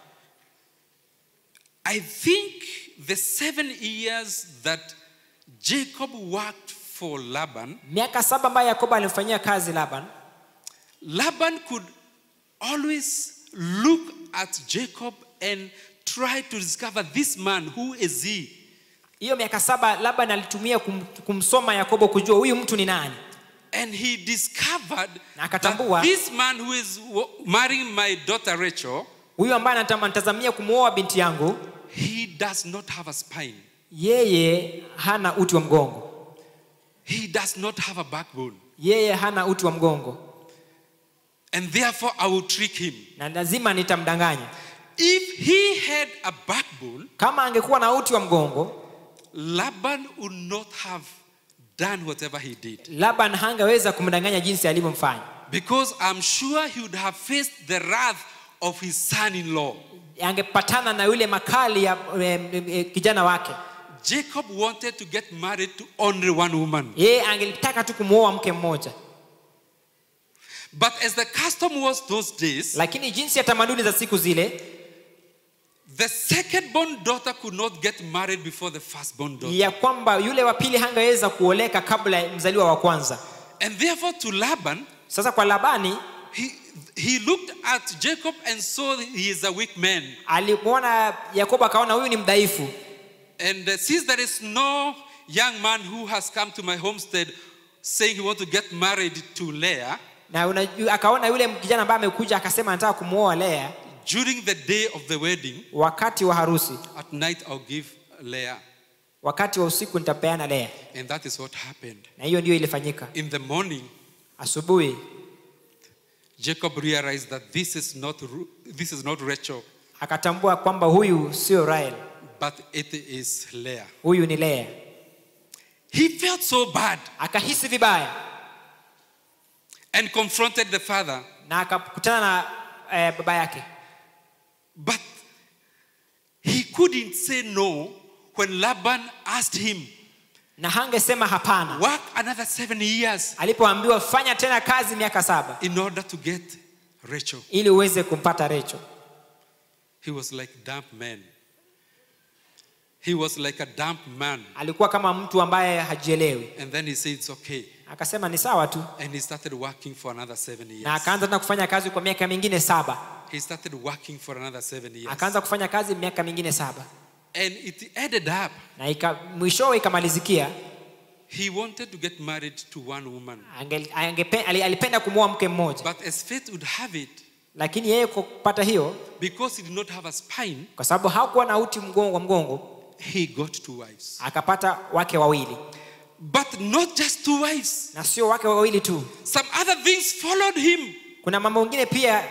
I think the seven years that Jacob worked for Laban, miaka saba ambayo yakobo alimfanyia kazi laban Laban could always look at Jacob and try to discover this man, who is he? hiyo miaka saba laban alitumia kum, kumsoma yakobo kujua huyu mtu ni nani And he discovered Na akatambua. that this man who is w- marrying my daughter Rachel, huyu ambaye anatama- anatazamia kumuoa binti yangu he does not have a spine. yeye hana uti wa mgongo He does not have a backbone. yeye hana uti wa mgongo And therefore, I will trick him. na lazima nitamdanganya If he had a backbone, kama angekuwa na uti wa mgongo Laban would not have done whatever he did. laban hangeweza kumdanganya jinsi alivyomfanya Because I'm sure he would have faced the wrath of his son in law. angepatana na yule makali ya em, em, kijana wake Jacob wanted to get married to only one woman. yeye angelitaka tu kumwoa mke mmoja But as the custom was those days, lakini jinsi ya tamaduni za siku zile the second born daughter could not get married before the first born daughter. ya kwamba yule wa pili hangeweza kuoleka kabla ya mzaliwa wa kwanza And therefore, to Laban, sasa kwa labani he, he looked at Jacob and saw he is a weak man. alimwona yakobo akaona huyu ni mdhaifu And uh, since there is no young man who has come to my homestead saying he want to get married to Leah, na unajua, akaona yule kijana ambaye amekuja akasema anataka kumwoa lea during the day of the wedding, wakati wa harusi at night I'll give Leah. wakati wa usiku nitapeana lea And that is what happened. na hiyo ndio ilifanyika In the morning, asubuhi Jacob realized that this is not, Ru- this is not Rachel. akatambua kwamba huyu sio Rahel, but it is Leah. huyu ni Lea. He felt so bad Akahisi vibaya and confronted the father, na akakutana na eh, baba yake, but he couldn't say no when Laban asked him, na hangesema hapana Work another seven years alipoambiwa fanya tena kazi miaka saba in order to get Rachel. ili uweze kumpata Recho. He was like damp man. He was like a damp man. Alikuwa kama mtu ambaye hajielewi, And then he said, It's okay. akasema ni sawa tu, And he started working for another seven na years. akaanza tena kufanya kazi kwa miaka mingine saba. He started working for another seven years. Akaanza kufanya kazi miaka mingine saba, And it ended up, na ika, mwishowe ikamalizikia he wanted to get married to one woman. ange, angepe, ali- alipenda kumwoa mke mmoja, But as fate would have it, lakini yeye kwa kupata hiyo, because he did not have a spine, kwa sababu hakuwa na uti mgongo wa mgongo, he got two wives. akapata wake wawili, But not just two wives. na sio wake wawili tu, Some other things followed him. kuna mambo mengine pia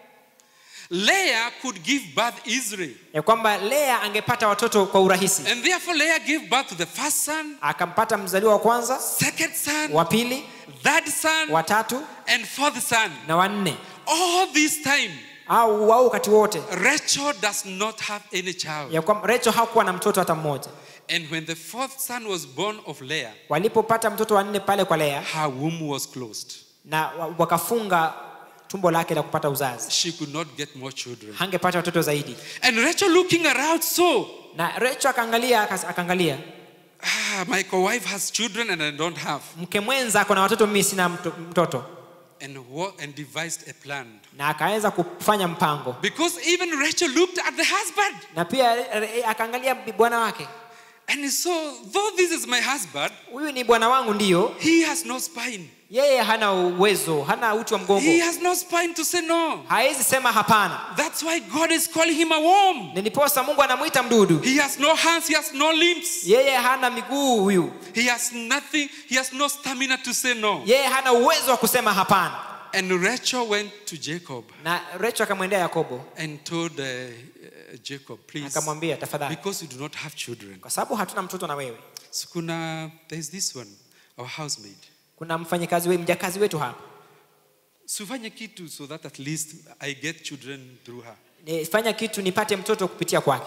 Leah could give birth easily. ya kwamba Lea angepata watoto kwa urahisi. And therefore, Leah gave birth to the first son, Akampata mzaliwa wa kwanza, second son, wa pili, third son, wa tatu and fourth son. na wa nne. All this time, Au au wakati wote Rachel does not have any child. ya kwamba Rachel hakuwa na mtoto hata mmoja. And when the fourth son was born of Leah, Walipopata mtoto wa nne pale kwa Lea her womb was closed. na wa- wakafunga tumbo lake la kupata uzazi, She could not get more children. hangepata watoto zaidi. And Rachel looking around saw, Na Rachel akaangalia akas- akaangalia, ah, my co-wife has children and I don't have. mke mwenza ako na watoto, mimi sina mto- mtoto, And, wa- and devised a plan. na akaweza kufanya mpango, Because even Rachel looked at the husband na pia eh, akaangalia bi- bwana wake, and he saw, though this is my husband, huyu ni bwana wangu, ndiyo he has no spine. yeye hana uwezo, hana uti wa He mgongo, has no spine to say no. hawezi sema hapana. That's why God is calling him a worm. Ndiposa Mungu anamwita mdudu. He has no hands, he has no limbs. Yeye hana miguu huyu, He has nothing, he has no stamina to say no. yeye hana uwezo wa kusema hapana. And Rachel went to Jacob Na Rachel akamwendea Yakobo and told uh, uh, Jacob, please, akamwambia, tafadhali, because you do not have children. kwa sababu hatuna mtoto na wewe, So kuna, there's this one, our housemaid. kuna mfanyikazi wetu, mjakazi wetu hapa, Sufanye kitu so that at least I get children through her. nifanya kitu nipate mtoto kupitia kwake.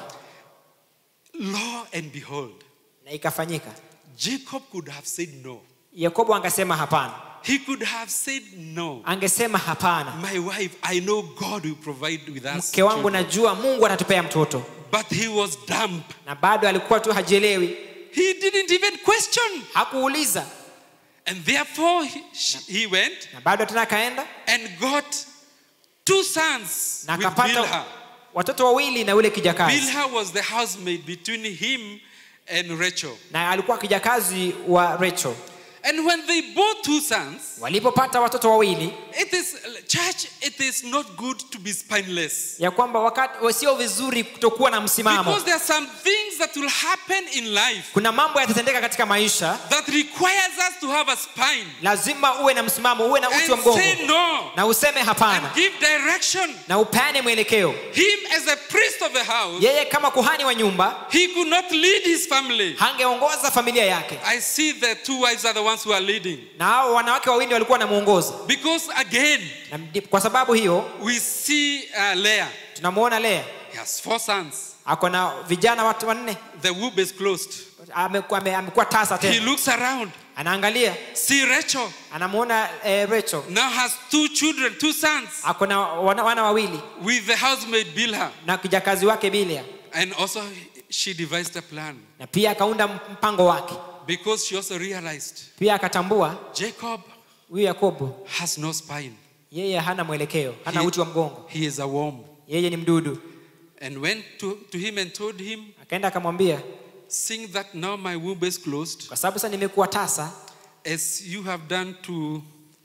Lo and behold, Na ikafanyika. Jacob could have said no. Yakobo angesema hapana, He could have said no. angesema hapana, My wife, I know God will provide with us. mke wangu children. najua Mungu atatupea mtoto, But he was dumb. na bado alikuwa tu hajielewi, He didn't even question. hakuuliza, And therefore, he, she- he went na bado tena akaenda and got two sons na with akapata Bilhah. watoto wawili na ule kijakazi, Bilhah was the housemaid between him and Rachel. na alikuwa kijakazi wa Rachel. And when they bore two sons, Walipopata watoto wawili, it is, church, it is not good to be spineless. ya kwamba wakati sio vizuri kutokuwa na msimamo. Because there are some things that will happen in life Kuna mambo yatatendeka katika maisha, that requires us to have a spine lazima uwe na msimamo, uwe na uti wa and mgongo say no na useme hapana and give direction. na upeane mwelekeo. Him as a priest of the house, Yeye kama kuhani wa nyumba he could not lead his family. hangeongoza familia yake, I see the two wives are the ones who are leading. na hao wanawake wawili walikuwa wanamuongoza. Because again, Na ndi- kwa sababu hiyo we see uh, Leah. tunamuona Lea He has four sons. ako na vijana watu wanne, The womb is closed. amekuwa ame, amekuwa tasa He tena, looks around. anaangalia, See Rachel anamuona eh, Rachel now has two children, two sons, ako na wana, wana wawili with the housemaid Bilhah. na kijakazi wake Bilia, And also, she devised a plan na pia akaunda mpango wake, because she also realized pia akatambua Jacob huyu Yakobo has no spine. yeye hana mwelekeo, hana He- uti wa mgongo, He is a worm. yeye ni mdudu. And went to, to him and told him, Akaenda akamwambia, Seeing that now my womb is closed, kwa sababu sasa nimekuwa tasa, as you have done to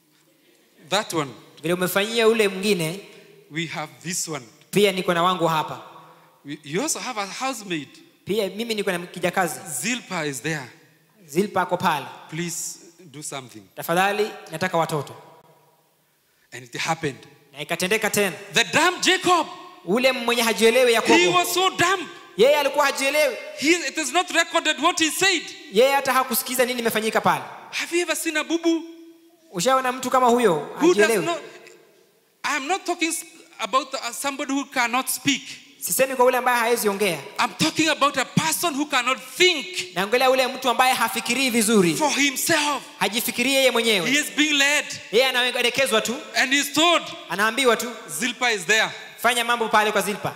that one, vile umefanyia ule mwingine, we have this one. pia niko na wangu hapa, We- You also have a housemaid. pia mimi niko na kijakazi. Zilpah is there. Zilpa ako pale, Please do something. tafadhali nataka watoto. And it happened. Na ikatendeka tena, The dumb Jacob ule mwenye hajielewi He yakobo was so dumb. yeye alikuwa hajielewi He, it is not recorded what he said. yeye hata hakusikiza nini imefanyika pale Have you ever seen a bubu ushaona mtu kama huyo who does hajielewi not? I am not talking s- about uh, somebody who cannot speak. sisemi kwa ule ambaye hawezi ongea I'm talking about a person who cannot think naongelea ule mtu ambaye hafikirii vizuri for himself. hajifikirii yeye He mwenyewe is being led yeye anaelekezwa tu and he's told, anaambiwa tu Zilpa is there. fanya mambo pale kwa zilpa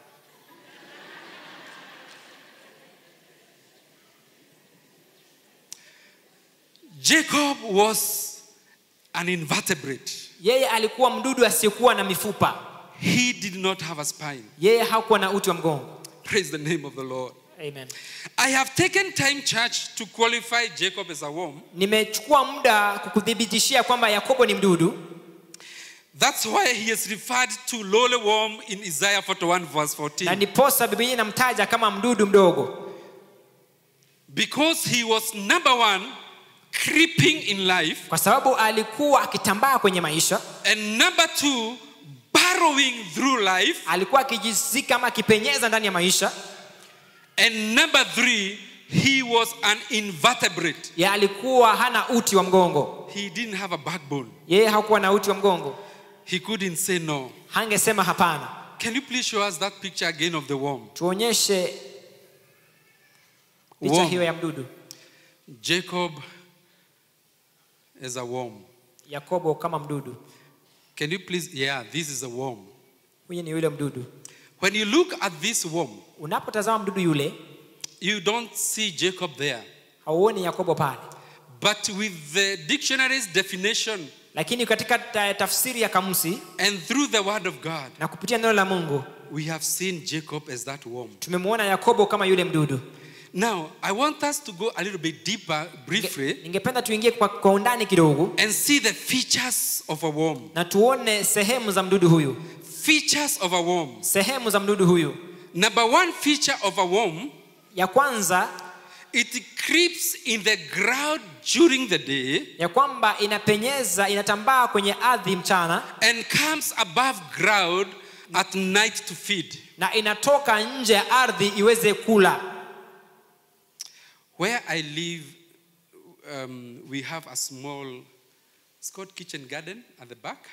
Jacob was an invertebrate. yeye alikuwa mdudu asiyekuwa na mifupa He did not have a spine. yeye hakuwa na uti wa mgongo Praise the name of the Lord. Amen. I have taken time, church, to qualify Jacob as a worm. nimechukua muda kukuthibitishia kwamba yakobo ni mdudu That's why he is referred to lowly worm in Isaiah 41, verse na 14. ndiposa biblia inamtaja kama mdudu mdogo Because he was number one, creeping in life, kwa sababu alikuwa akitambaa kwenye maisha and number two, burrowing through life, alikuwa akijizika ama akipenyeza ndani ya maisha and number three, he was an invertebrate. ya alikuwa hana uti wa mgongo He didn't have a backbone. yeye hakuwa na uti wa mgongo He couldn't say no. hangesema hapana Can you please show us that picture again of the worm? tuonyeshe picha Worm. hiyo ya mdudu Jacob as a worm. yakobo kama mdudu Can you please? Yeah, this is a worm. huyu ni yule mdudu When you look at this worm, unapotazama mdudu yule you don't see Jacob there. hauoni yakobo pale But with the dictionary's definition lakini katika ta- tafsiri ya kamusi and through the word of God, na kupitia neno la mungu we have seen Jacob as that worm. tumemwona yakobo kama yule mdudu Now, I want us to go a little bit deeper, briefly, ningependa tuingie kwa, kwa undani kidogo and see the features of a worm. na tuone sehemu za mdudu huyu Features of a worm. sehemu za mdudu huyu Number one feature of a worm ya kwanza it creeps in the ground during the day ya kwamba inapenyeza inatambaa kwenye ardhi mchana and comes above ground at night to feed. na inatoka nje ya ardhi iweze kula Where I live, um, we have a small, it's called kitchen garden at the back.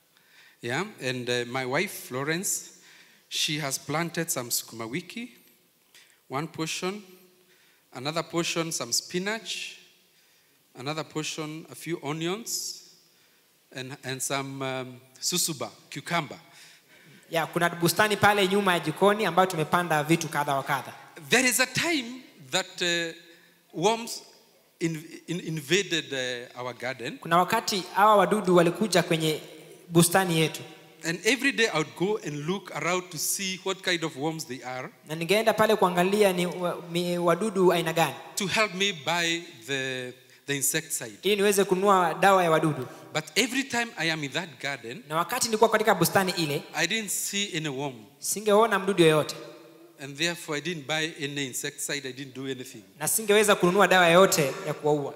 Yeah, and uh, my wife Florence, she has planted some sukuma wiki, one portion, another portion some spinach, another portion a few onions, and, and some um, susuba, cucumber. ya kuna bustani pale nyuma ya jikoni ambayo tumepanda vitu kadha wa kadha There is a time that uh, worms in, in, invaded uh, our garden, kuna wakati hawa wadudu walikuja kwenye bustani yetu and every day I would go and look around to see what kind of worms they are na ningeenda pale kuangalia ni wa- mi- wadudu aina gani to help me buy the, the insecticide. ili niweze kununua dawa ya wadudu But every time I am in that garden, na wakati nilikuwa katika bustani ile I didn't see any worm, singeona mdudu yoyote and therefore I didn't buy any insecticide, I didn't do anything. na singeweza kununua dawa yoyote ya kuwaua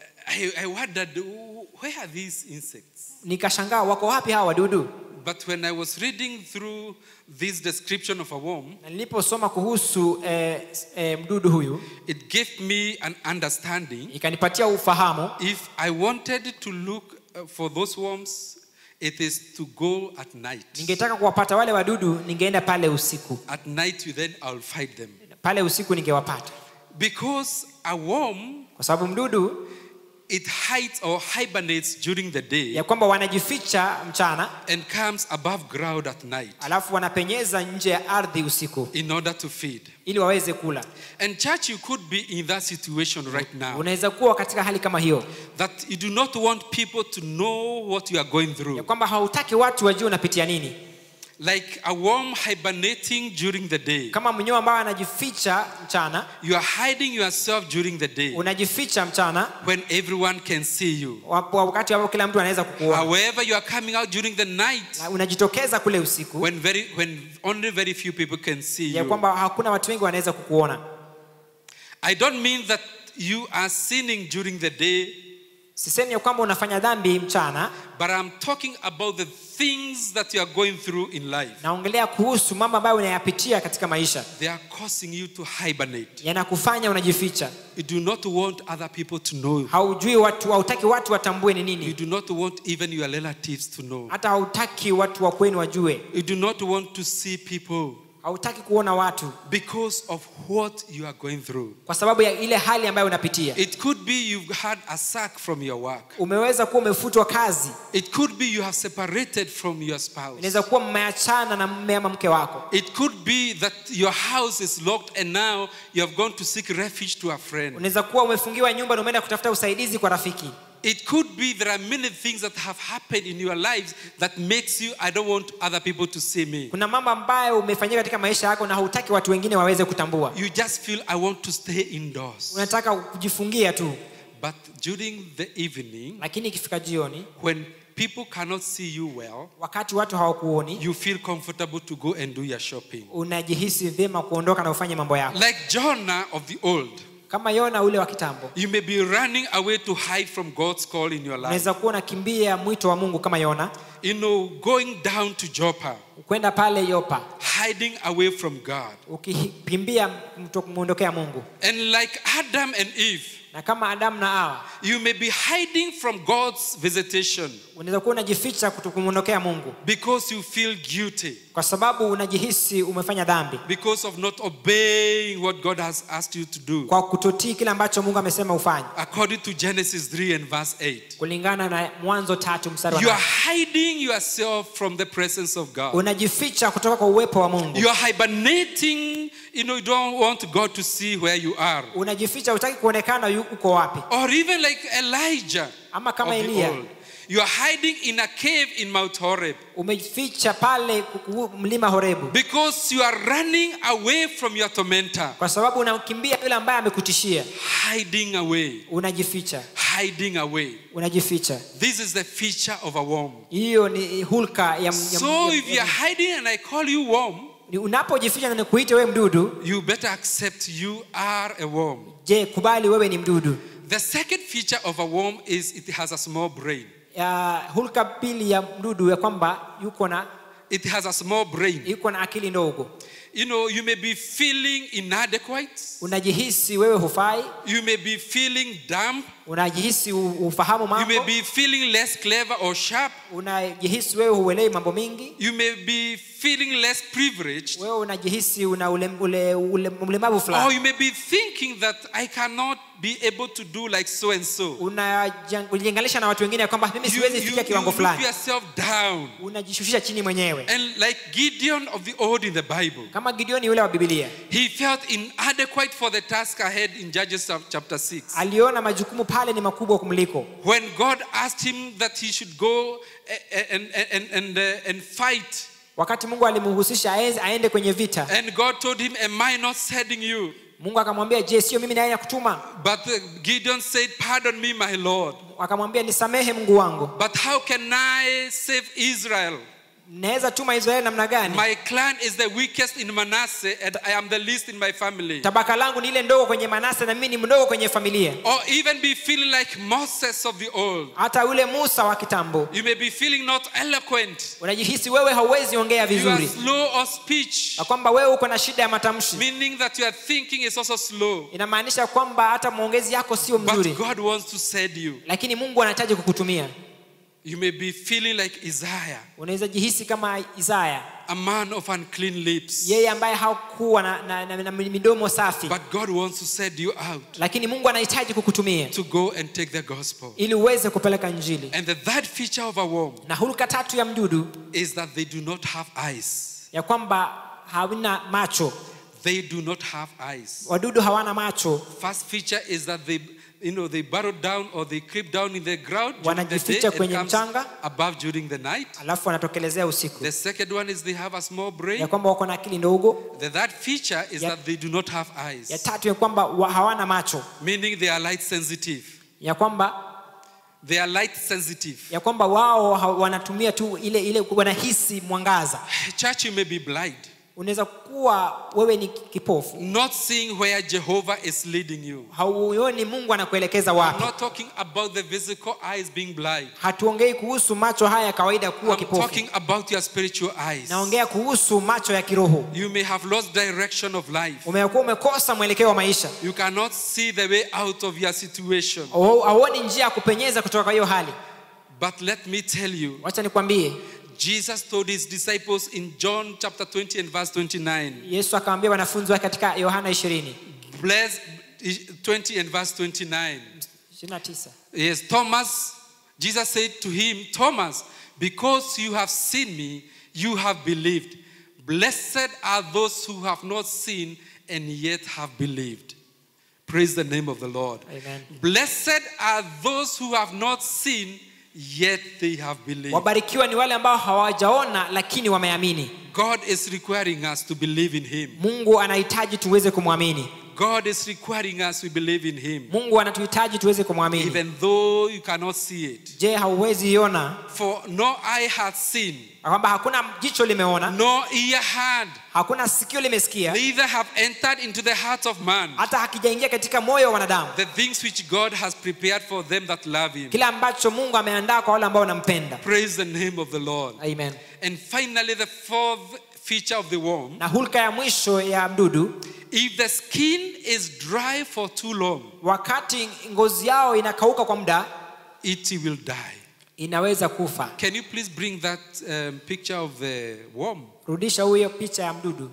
I, I wondered, where are these insects? nikashangaa wako wapi hawa wadudu But when I was reading through this description of a worm, na niliposoma kuhusu eh, eh, mdudu huyu it gave me an understanding. ikanipatia ufahamu If I wanted to look uh, for those worms, it is to go at night. ningetaka kuwapata wale wadudu ningeenda pale usiku At night, you then I'll fight them. pale usiku ningewapata Because a worm, kwa sababu mdudu it hides or hibernates during the day ya kwamba wanajificha mchana and comes above ground at night alafu wanapenyeza nje ya ardhi usiku in order to feed. ili waweze kula And church, you could be in that situation right now unaweza kuwa katika hali kama hiyo that you do not want people to know what you are going ya through. kwamba hautaki watu wajue unapitia nini Like a worm hibernating during the day. kama mnyoo ambao anajificha mchana You are hiding yourself during the day unajificha mchana when everyone can see you. wapo wakati ambapo kila mtu anaweza kukuona However, you are coming out during the night Na unajitokeza kule usiku when very when only very few people can see ya you. kwamba hakuna watu wengi wanaweza kukuona I don't mean that you are sinning during the day sisemi ya kwamba unafanya dhambi mchana but I'm talking about the things that you are going through in life. naongelea kuhusu mambo ambayo unayapitia katika maisha They are causing you to hibernate. yanakufanya unajificha You do not want other people to know. haujui watu hautaki watu watambue ni You nini do not want even your relatives to know. hata hautaki watu wa kwenu wajue You do not want to see people hautaki kuona watu because of what you are going through. kwa sababu ya ile hali ambayo unapitia It could be you've had a sack from your work. umeweza kuwa umefutwa kazi It could be you have separated from your spouse. inaweza kuwa mmeachana na mme ama mke wako It could be that your house is locked and now you have gone to seek refuge to a friend. unaweza kuwa umefungiwa nyumba na umeenda kutafuta usaidizi kwa rafiki It could be there are many things that have happened in your lives that makes you I don't want other people to see me. kuna mambo ambayo umefanyika katika maisha yako na hautaki watu wengine waweze kutambua You just feel I want to stay indoors. unataka kujifungia tu But during the evening lakini ikifika jioni when people cannot see you well, wakati watu hawakuoni you feel comfortable to go and do your shopping. unajihisi vyema kuondoka na ufanye mambo yako Like Jonah of the old, kama yona ule wa kitambo you may be running away to hide from God's call in your life. unaweza kuwa unakimbia mwito wa mungu kama yona You know, going down to Joppa, kwenda pale yopa hiding away from God. ukikimbia mto- kumwondokea mungu And like Adam and Eve, na kama adamu na awa you may be hiding from God's visitation unaweza kuwa unajificha kuto- kumwondokea mungu because you feel guilty, kwa sababu unajihisi umefanya dhambi because of not obeying what God has asked you to do. kwa kutotii kile ambacho mungu amesema ufanye According to Genesis 3 and verse 8. kulingana na mwanzo tatu mstari wa You are nane. hiding yourself from the presence of God. unajificha kutoka kwa uwepo wa mungu You are hibernating, you know, you don't want God to see where you are. unajificha utaki kuonekana yu- uko wapi Or even like Elijah ama of kama the eliya old. You are hiding in a cave in Mount Horeb umejificha pale kuku- mlima horebu because you are running away from your tormentor. kwa sababu unakimbia yule ambaye amekutishia Hiding away, unajificha hiding away. unajificha This is the feature of a worm. hiyo ni hulka ya, ya, So ya, if you are hiding and I call you worm, ni unapojificha na nikuite wewe mdudu you better accept you are a worm. je kubali wewe ni mdudu The second feature of a worm is it has a small brain. ya hulka pili ya mdudu ya kwamba yuko na It has a small brain. yuko na akili ndogo You know, you may be feeling inadequate. unajihisi wewe hufai You may be feeling dumb. unajihisi u- ufahamu You may mambo be feeling less clever or sharp. unajihisi wewe huelewi mambo mingi You may be feeling less privileged. wewe unajihisi una ule, ule, ule, ulemavu Or fulani you may be thinking that I cannot be able to do like so and so. unajilinganisha na watu wengine ya kwamba mimi You, siwezi you, fikia you kiwango look fulani yourself down. unajishushisha chini mwenyewe And like Gideon of the old in the Bible, kama gideoni yule wa bibilia he felt inadequate for the task ahead in Judges chapter 6. aliona majukumu pale ni makubwa kumliko When God asked him that he should go eh, and, and, and, uh, and fight, wakati mungu alimhusisha aeze- aende kwenye vita and God told him, Am I not sending you? mungu akamwambia je sio mimi naye kutuma But uh, Gideon said, Pardon me, my Lord. akamwambia nisamehe mungu wangu But how can I save Israel? naweza tuma israeli namna gani My clan is the weakest in Manasseh, and I am the least in my family. tabaka langu ni ile ndogo kwenye manase na mimi ni mdogo kwenye familia Or even be feeling like Moses of the old. hata yule musa wa kitambo You may be feeling not eloquent. unajihisi wewe hauwezi ongea You are vizuri slow of speech, na kwamba wewe uko na shida ya matamshi meaning that your thinking is also slow. inamaanisha kwamba hata maongezi yako sio mzuri But God wants to send you. lakini mungu anahitaji kukutumia You may be feeling like Isaiah, unaweza jihisi kama isaya a man of unclean lips. yeye ambaye hakuwa na, na, na, na midomo safi But God wants to send you out lakini mungu anahitaji kukutumia to go and take the gospel. ili uweze kupeleka njili And the third feature of a worm na hulka tatu ya mdudu is that they do not have eyes. ya kwamba hawana macho They do not have eyes. wadudu hawana macho First feature is that they, you know, they burrow down or they creep down in the ground during the day Wanajificha and kwenye comes mchanga. above during the night. alafu wanatokelezea usiku The second one is they have a small ya brain. kwamba wako na akili ndogo The third feature is Ya- that they do not have ya eyes, tatu ya kwamba wa- hawana macho meaning they are light sensitive. ya kwamba They are light sensitive. ya kwamba wao ha- wanatumia tu ile ile wanahisi mwangaza Church, you may be blind. unaweza kuwa wewe ni kipofu not seeing where Jehovah is leading you. hauoni mungu anakuelekeza I'm wapi not talking about the physical eyes being blind. hatuongei kuhusu macho haya ya kawaida kuwa I'm kipofu talking about your spiritual eyes. naongea kuhusu macho ya kiroho You may have lost direction of life. umekuwa umekosa mwelekeo wa maisha You cannot see the way out of your situation. Au- hauoni njia ya kupenyeza kutoka kwa hiyo hali But let me tell you, wacha nikwambie Jesus told his disciples in John chapter 20 and verse 29. yesu akawaambia wanafunzi wake katika yohana 20 Bless 20 and verse 29. 29 Yes, Thomas, Jesus said to him, Thomas, because you have seen me, you have believed. Blessed are those who have not seen and yet have believed. Praise the name of the Lord. Amen. Blessed are those who have not seen, yet they have believed. wabarikiwa ni wale ambao hawajaona lakini wameamini God is requiring us to believe in Him. mungu anahitaji tuweze kumwamini God is requiring us to believe in Him, mungu anatuhitaji tuweze kumwamini even though you cannot see it. je hauwezi iona For no eye hath seen, kwamba hakuna jicho limeona no ear heard, hakuna sikio limesikia neither have entered into the heart of man hata hakijaingia katika moyo wa wanadamu the things which God has prepared for them that love Him. kile ambacho mungu ameandaa kwa wale ambao wanampenda Praise the name of the Lord. amen And finally, the fourth feature of the worm na hulka ya mwisho ya mdudu if the skin is dry for too long, wakati ngozi yao inakauka kwa muda it will die. inaweza kufa Can you please bring that um, picture of the worm? rudisha huyo picha ya mdudu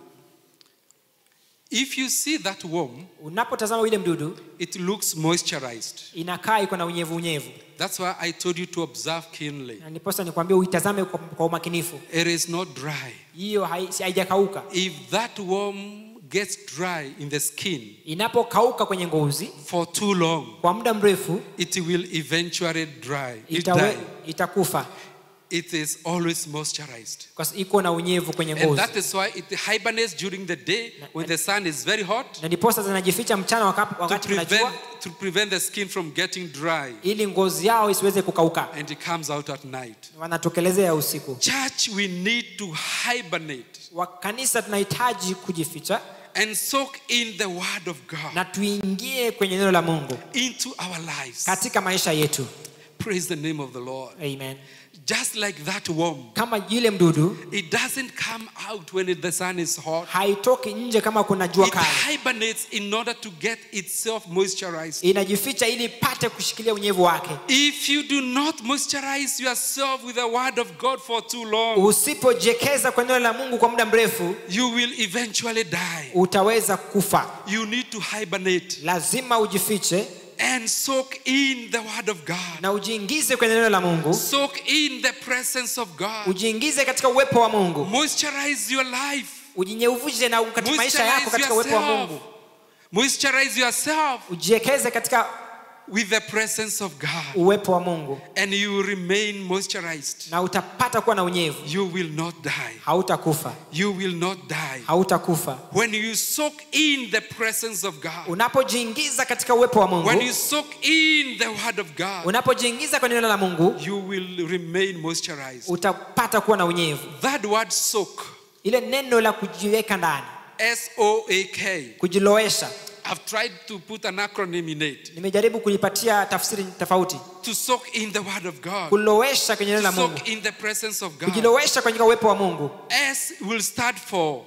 If you see that worm, unapotazama yule mdudu it looks moisturized. inakaa iko na unyevu unyevu That's why I told you to observe keenly. na niposa nikwambia uitazame kwa, kwa umakinifu It is not dry. hiyo hai- si- haijakauka If that worm gets dry in the skin inapokauka kwenye ngozi for too long, kwa muda mrefu it will eventually dry. It itawe, die. itakufa It is always moisturized. kwa sababu iko na unyevu kwenye And ngozi that is why it hibernates during the day when the sun is very hot na ndiposa zinajificha mchana wakati, to wakati kuna prevent, jua to prevent the skin from getting dry. ili ngozi yao isiweze kukauka And it comes out at night. wanatokelezea usiku Church, we need to hibernate wa kanisa tunahitaji kujificha and soak in the word of God na tuingie kwenye neno la mungu into our lives. katika maisha yetu Praise the name of the Lord. amen Just like that worm, kama yule mdudu it doesn't come out when it- the sun is hot. haitoki nje kama kuna jua It kali hibernates in order to get itself moisturized. inajificha ili ipate kushikilia unyevu wake If you do not moisturize yourself with the word of God for too long, usipojekeza kwa neno la mungu kwa muda mrefu you will eventually die. utaweza kufa You need to hibernate lazima ujifiche and soak in the word of God. na ujiingize kwenye neno la mungu Soak in the presence of God. ujiingize katika uwepo wa mungu Moisturize your life. ujinyeuvuje na katika maisha yako Moisturize katika uwepo wa yourself. mungu Moisturize yourself ujiekeze katika with the presence of God. uwepo wa mungu And you will remain moisturized. na utapata kuwa na unyevu You will not die. hautakufa You will not die. hautakufa When you soak in the presence of God, unapojiingiza katika uwepo wa mungu when you soak in the word of God, unapojiingiza kwenye neno la mungu you will remain moisturized. utapata kuwa na unyevu That word soak, ile neno la kujiweka ndani S O A K, kujilowesha I've tried to put an acronym in it. nimejaribu kulipatia tafsiri tofauti To soak in the word of God, kulowesha kwenye neno la mungu soak in the presence of God. kujilowesha kwenye uwepo wa mungu S will stand for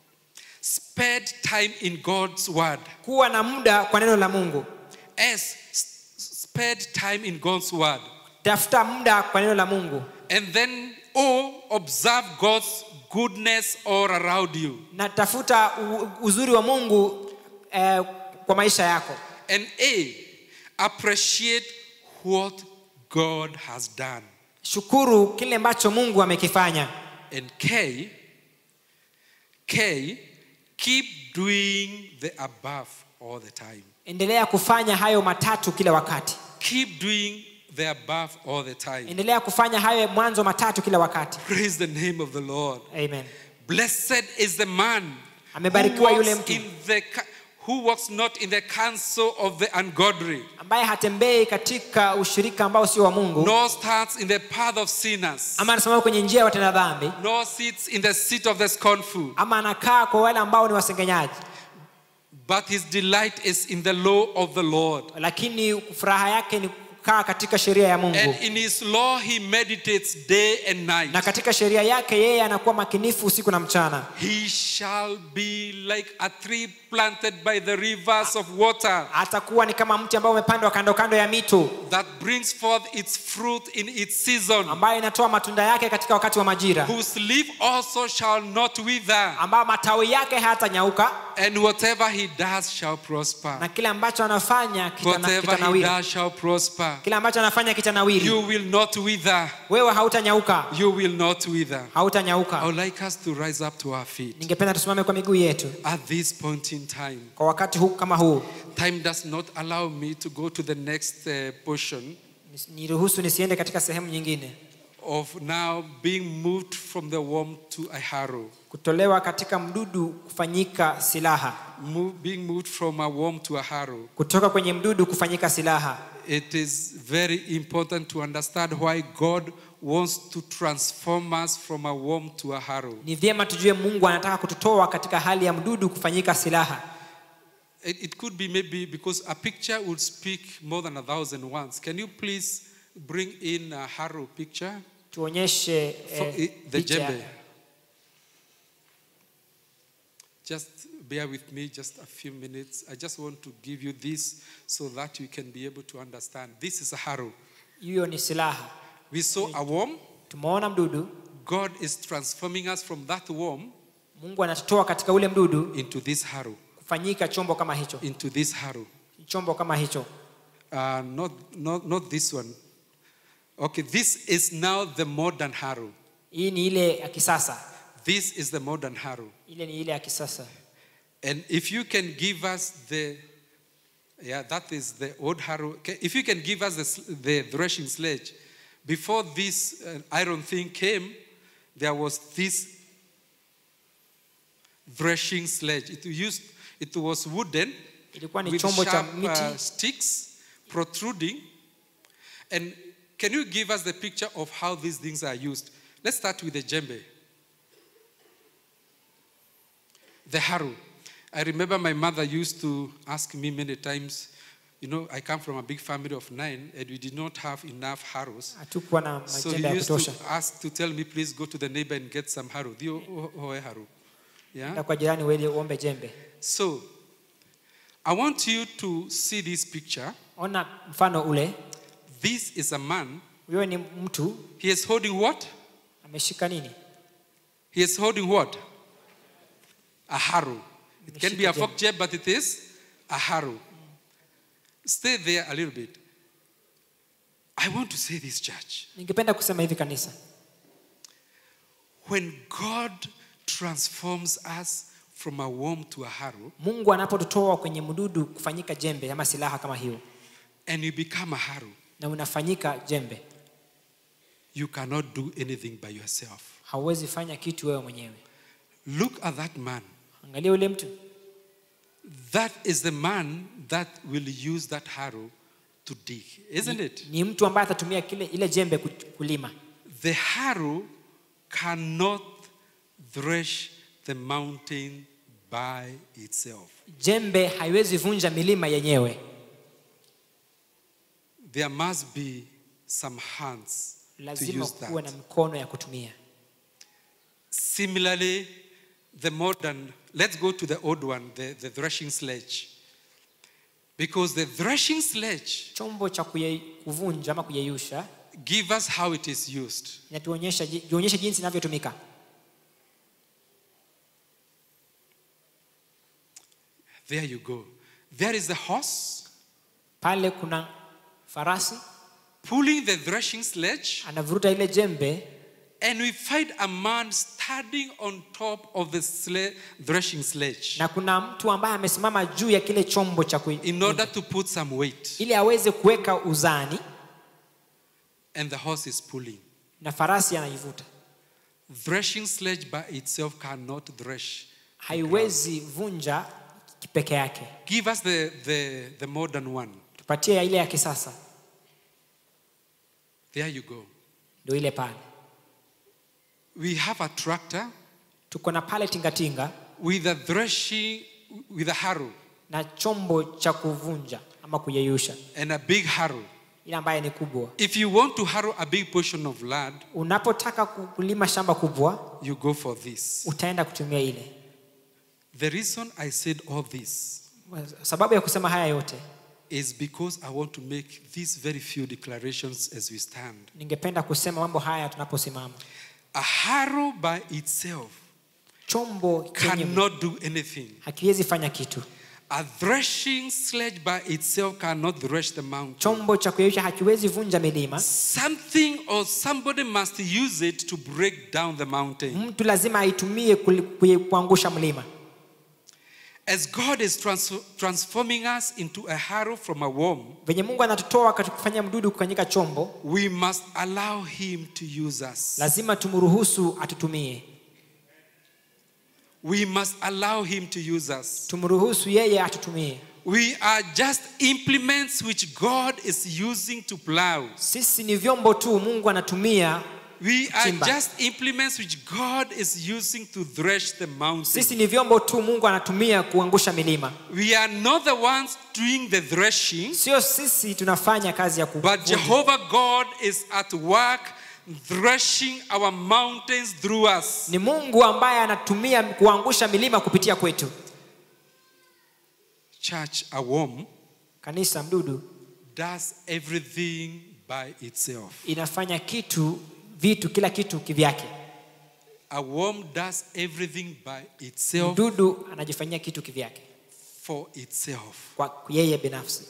spend time in God's word. kuwa na muda kwa neno la mungu S, s- spend time in God's word. tafuta muda kwa neno la mungu And then O, observe God's goodness all around you. na tafuta u- uzuri wa mungu eh, kwa maisha yako And A, appreciate what God has done. shukuru kile ambacho mungu amekifanya And K, K, keep doing the above all the time. endelea kufanya hayo matatu kila wakati Keep doing the above all the time. endelea kufanya hayo mwanzo matatu kila wakati Praise the name of the Lord. amen Blessed is the man who Amebarikiwa yule walks mtu. in the ca- who walks not in the counsel of the ungodly, ambaye hatembei katika ushirika ambao sio wa mungu nor stands in the path of sinners, ama anasimama kwenye njia ya watenda dhambi nor sits in the seat of the scornful. ama anakaa kwa wale ambao ni wasengenyaji But his delight is in the law of the Lord. lakini furaha yake ni kukaa katika sheria ya mungu And in his law he meditates day and night. na katika sheria yake yeye anakuwa makinifu usiku na mchana He shall be like a tree planted by the rivers of water atakuwa ni kama mti ambao umepandwa kando kando ya mito that brings forth its fruit in its season, ambayo inatoa matunda yake katika wakati wa majira whose leaf also shall not wither, ambayo matawi yake hayatanyauka and whatever he does shall prosper. na kile ambacho anafanya kitana- Whatever he kitanawiri does shall prosper. kile ambacho anafanya kitanawiri You will not wither. wewe hautanyauka You will not wither. I hautanyauka would like us to rise up to our feet ningependa tusimame kwa miguu yetu at this point in time. kwa wakati huu kama huu Time does not allow me to go to the next uh, portion Nis- niruhusu nisiende katika sehemu nyingine of now being moved from the worm to a harrow. kutolewa katika mdudu kufanyika silaha Move, being moved from a worm to a harrow. kutoka kwenye mdudu kufanyika silaha It is very important to understand why God wants to transform us from a worm to a harrow. ni vyema tujue mungu anataka kututoa katika hali ya mdudu kufanyika silaha It, it could be maybe because a picture would speak more than a thousand words. Can you please bring in a harrow picture? tuonyeshe For eh, it- the picha. jembe. Just bear with me just a few minutes. I just want to give you this so that you can be able to understand. This is a harrow. hiyo ni silaha We saw a worm. tumeona mdudu God is transforming us from that worm mungu anatutoa katika ule mdudu into this harrow. kufanyika chombo kama hicho Into this harrow. chombo kama hicho Uh, not, not, not this one. Okay, this is now the modern harrow. hii ni ile ya kisasa This is the modern harrow. ile ni ile ya kisasa And if you can give us the, yeah, that is the old harrow. Okay, If you can give us the, s- the threshing sledge, before this uh, iron thing came, there was this threshing sledge. It used, it was wooden ilikuwa ni with chombo cha sharp uh, miti sticks protruding. And can you give us the picture of how these things are used? Let's start with the djembe. The harrow. I remember my mother used to ask me many times, you know, I come from a big family of nine and we did not have enough harrows. hatukuwa na So majembe he ya used to kutosha ask to tell me, please go to the neighbor and get some harrow. Dio hoe harrow. Yeah? na kwa jirani uende uombe jembe So I want you to see this picture. ona mfano ule This is a man. huyo ni mtu He is holding what? ameshika nini He is holding what? A harrow. It can be a Ameshika fork jab, but it is a harrow. Stay there a little bit. I want to say this, church. ningependa kusema hivi kanisa When God transforms us from a worm to a harrow, mungu anapotutoa kwenye mdudu kufanyika jembe ama silaha kama hiyo and you become a harrow, na unafanyika jembe you cannot do anything by yourself. hauwezi fanya kitu wewe mwenyewe Look at that man. angalia ule mtu That is the man that will use that harrow to dig, isn't it? ni mtu ambaye atatumia kile ile jembe ku- kulima The harrow cannot thresh the mountain by itself. jembe haiwezi vunja milima yenyewe There must be some hands to lazima use kuwe na that. mikono ya kutumia Similarly, the modern, let's go to the old one, the, the threshing sledge. Because the threshing sledge chombo cha kuye- kuvunja ama kuyeyusha give us how it is used. inatuonyesha ji- tuonyeshe jinsi inavyotumika There you go. There is the horse pale kuna farasi pulling the threshing sledge, anavuruta ile jembe and we find a man standing on top of the sle- threshing sledge na kuna mtu ambaye amesimama juu ya kile chombo cha kui, in order to put some weight, ili aweze kuweka uzani and the horse is pulling. na farasi anaivuta Threshing sledge by itself cannot thresh. haiwezi vunja peke yake Give us the, the, the modern one. tupatie ile ya kisasa There you go. ndio ile pale We have a tractor tuko na pale tingatinga with a threshing, with a harrow na chombo cha kuvunja ama kuyeyusha and a big harrow. ile ambaye ni kubwa If you want to harrow a big portion of land, unapotaka ku- kulima shamba kubwa you go for this. utaenda kutumia ile The reason I said all this sababu ya kusema haya yote is because I want to make these very few declarations as we stand. ningependa kusema mambo haya tunaposimama A harrow by itself chombo chenye cannot do anything. hakiwezi fanya kitu A threshing sledge by itself cannot thresh the mountain. chombo cha kuyeyusha hakiwezi vunja milima Something or somebody must use it to break down the mountain. mtu lazima aitumie kuli- kuye- kuangusha mlima As God is trans- transforming us into a harrow from a worm, venye mungu anatutoa katika kufanya mdudu kufanyika chombo we must allow Him to use us. lazima tumruhusu atutumie We must allow Him to use us. tumruhusu yeye atutumie We are just implements which God is using to plow. sisi ni vyombo tu mungu anatumia We are Chimba. just implements which God is using to thresh the mountain. sisi ni vyombo tu mungu anatumia kuangusha milima We are not the ones doing the threshing, sio sisi tunafanya kazi ya but kuvunja. Jehovah God is at work threshing our mountains through us. ni mungu ambaye anatumia kuangusha milima kupitia kwetu Church, a worm kanisa mdudu does everything by itself. inafanya kitu vitu kila kitu kivyake A worm does everything by itself mdudu anajifanyia kitu kivyake for itself. kwa yeye binafsi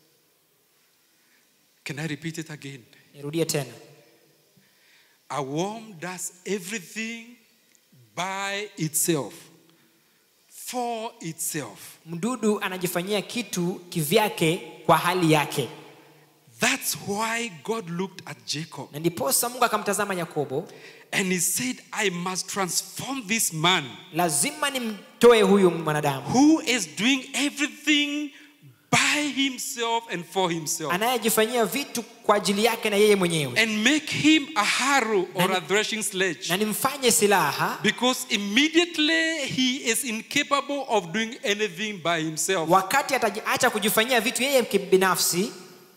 Can I repeat it again? nirudie tena A worm does everything by itself, for itself. mdudu anajifanyia kitu kivyake kwa hali yake That's why God looked at Jacob na ndiposa mungu akamtazama yakobo and he said, I must transform this man lazima nimtoe huyu mwanadamu who is doing everything by himself and for himself anayejifanyia vitu kwa ajili yake na yeye mwenyewe and make him a harrow or Na- a threshing sledge. na nimfanye silaha Because immediately he is incapable of doing anything by himself. wakati atajiacha kujifanyia vitu yeye kibinafsi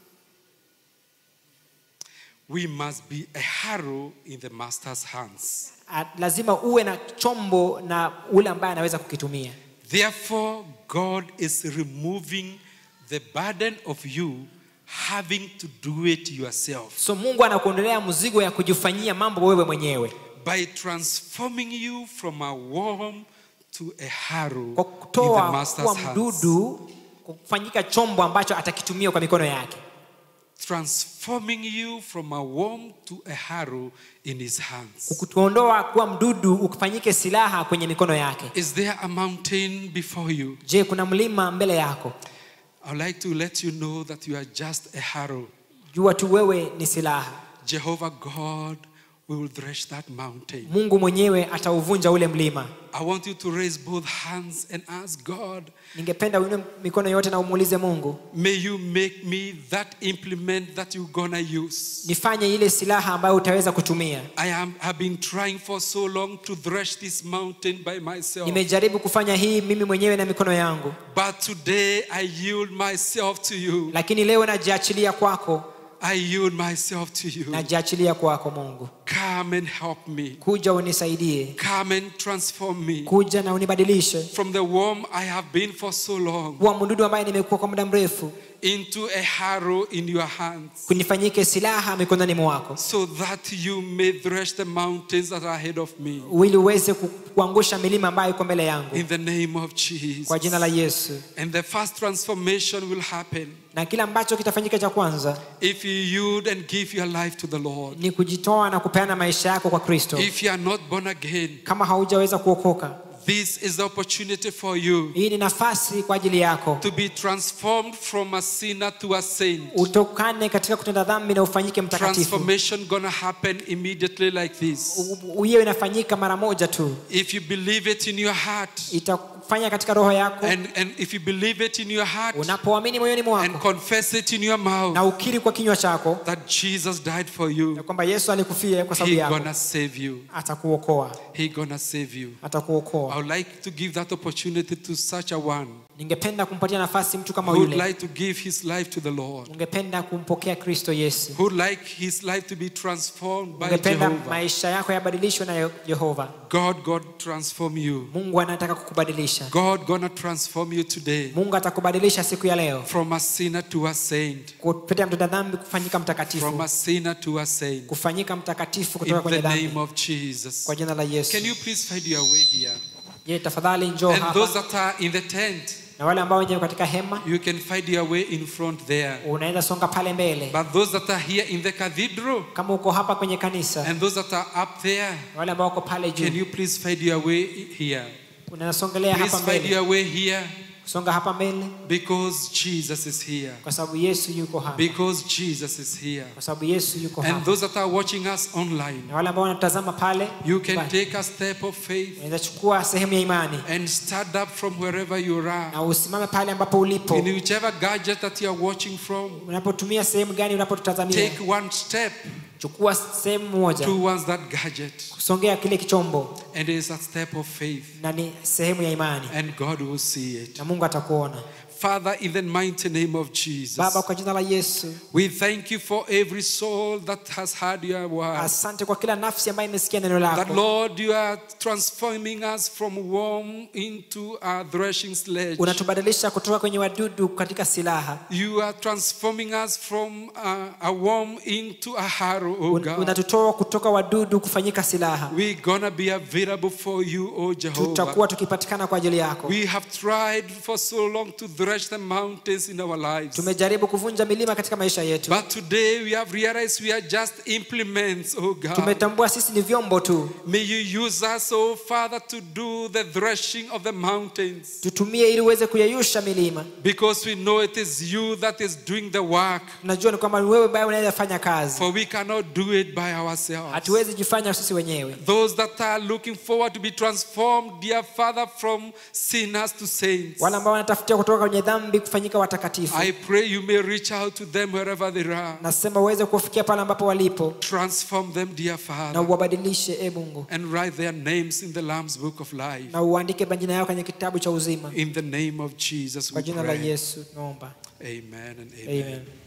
We must be a harrow in the master's hands. a- lazima uwe na chombo na ule ambaye anaweza kukitumia Therefore, God is removing the burden of you having to do it yourself so mungu anakuondolea mzigo ya kujifanyia mambo wewe mwenyewe by transforming you from a worm to a harrow kwa in the kutoa master's kuwa hands. mdudu kufanyika chombo ambacho atakitumia kwa mikono yake Transforming you from a worm to a harrow in his hands. kukuondoa kuwa mdudu ukifanyike silaha kwenye mikono yake Is there a mountain before you? je kuna mlima mbele yako I would like to let you know that you are just a harrow. jua tu wewe ni silaha Jehovah God will thresh that mountain. mungu mwenyewe atauvunja ule mlima I want you to raise both hands and ask God, ningependa uinue mikono yote na umuulize mungu may you make me that implement that you're gonna use. nifanye ile silaha ambayo utaweza kutumia I am have been trying for so long to thresh this mountain by myself. nimejaribu kufanya hii mimi mwenyewe na mikono yangu But today I yield myself to you. lakini leo najiachilia kwako I yield myself to you. najiachilia kwako mungu Come and help me. kuja unisaidie Come and transform me kuja na unibadilishe from the worm I have been for so long kuwa mdudu ambaye nimekuwa kwa muda mrefu into a harrow in your hands. kunifanyike silaha mikononi mwako so that you may thresh the mountains that are ahead of me. ili uweze ku- kuangusha milima ambayo iko mbele yangu In the name of Jesus. kwa jina la yesu And the first transformation will happen na kile ambacho kitafanyika cha kwanza if you yield and give your life to the Lord. ni kujitoa na kupeana maisha yako kwa kristo If you are not born again, kama haujaweza kuokoka this is the opportunity for you hii ni nafasi kwa ajili yako to be transformed from a sinner to a saint. utokane katika kutenda dhambi na ufanyike mtakatifu Transformation gonna happen immediately like this. U- hiyo inafanyika mara moja tu If you believe it in your heart, Ita- unapofanya katika roho yako and, and if you believe it in your heart unapoamini moyoni and mwako confess it in your mouth na ukiri kwa kinywa chako that Jesus died for ya you, kwamba yesu alikufia kwa sababu He yako gonna save you. atakuokoa He gonna save you. I atakuokoa would like to give that opportunity to such a one ningependa kumpatia nafasi mtu kama who would yule like to give his life to the Lord, ungependa kumpokea kristo yesu who would like his life to be transformed by ungependa Jehovah. maisha yako yabadilishwe na yehova God, God transform you. mungu anataka kukubadilisha God gonna transform you today mungu atakubadilisha siku ya leo from a sinner to a saint, kupitia mtenda dhambi kufanyika from mtakatifu a sinner to a saint. kufanyika mtakatifu In kutoka kwenye the name dhambi of Jesus. kwa jina la yesu Can you please find your way here? je tafadhali njoo And those hapa that are in the tent, na wale ambao wenye katika hema you can find your way in front there. unaweza songa pale mbele But those that are here in the cathedral kama uko hapa kwenye kanisa and those that are up there, na wale ambao wako pale can juu you please find your way here? unaweza songelea hapa Please find mbele your way here songa hapa mbele because Jesus is here. kwa sababu yesu yuko hapa Because Jesus is here. kwa sababu yesu yuko And hapa those that are watching us online, na wale ambao wanatazama pale you can nyumbani, take a step of faith unaweza chukua sehemu ya imani and stand up from wherever you are. na usimame pale ambapo ulipo In whichever gadget that you are watching from, unapotumia sehemu gani unapotutazamia take one step chukua sehemu moja towards that gadget. kusongea kile kichombo And it is a step of faith. na ni sehemu ya imani And God will see it. na mungu atakuona Father, in the mighty name of Jesus, baba kwa jina la yesu we thank you for every soul that has heard your word. asante kwa kila nafsi ambayo imesikia neno That lako Lord, you are transforming us from worm into a threshing sledge. unatubadilisha kutoka kwenye wadudu katika silaha You are transforming us from a, a worm into a harrow, oh Un- God. unatutoa kutoka wadudu kufanyika silaha We're gonna be available for you, oh Jehovah. tutakuwa tukipatikana kwa ajili yako We have tried for so long to thresh the mountains in our lives. tumejaribu kuvunja milima katika maisha yetu But today we have realized we are just implements, oh God. tumetambua sisi ni vyombo tu May you use us, oh Father, to do the threshing of the mountains. tutumie ili uweze kuyeyusha milima Because we know it is you that is doing the work. tunajua ni kwamba ni wewe ambaye unaweza fanya kazi For we cannot do it by ourselves. hatuwezi jifanya sisi wenyewe Those that are looking forward to be transformed, dear Father, from sinners to saints. wale ambao wanatafutia kutoka kwenye dhambi kufanyika watakatifu I pray you may reach out to them wherever they are. nasema uweze kufikia pale ambapo walipo Transform them, dear na Father, uwabadilishe e mungu and write their names in the Lamb's Book of Life. na uandike majina yao kwenye kitabu cha uzima In the name of Jesus, kwa we jina la pray. yesu tunaomba Amen and amen. amen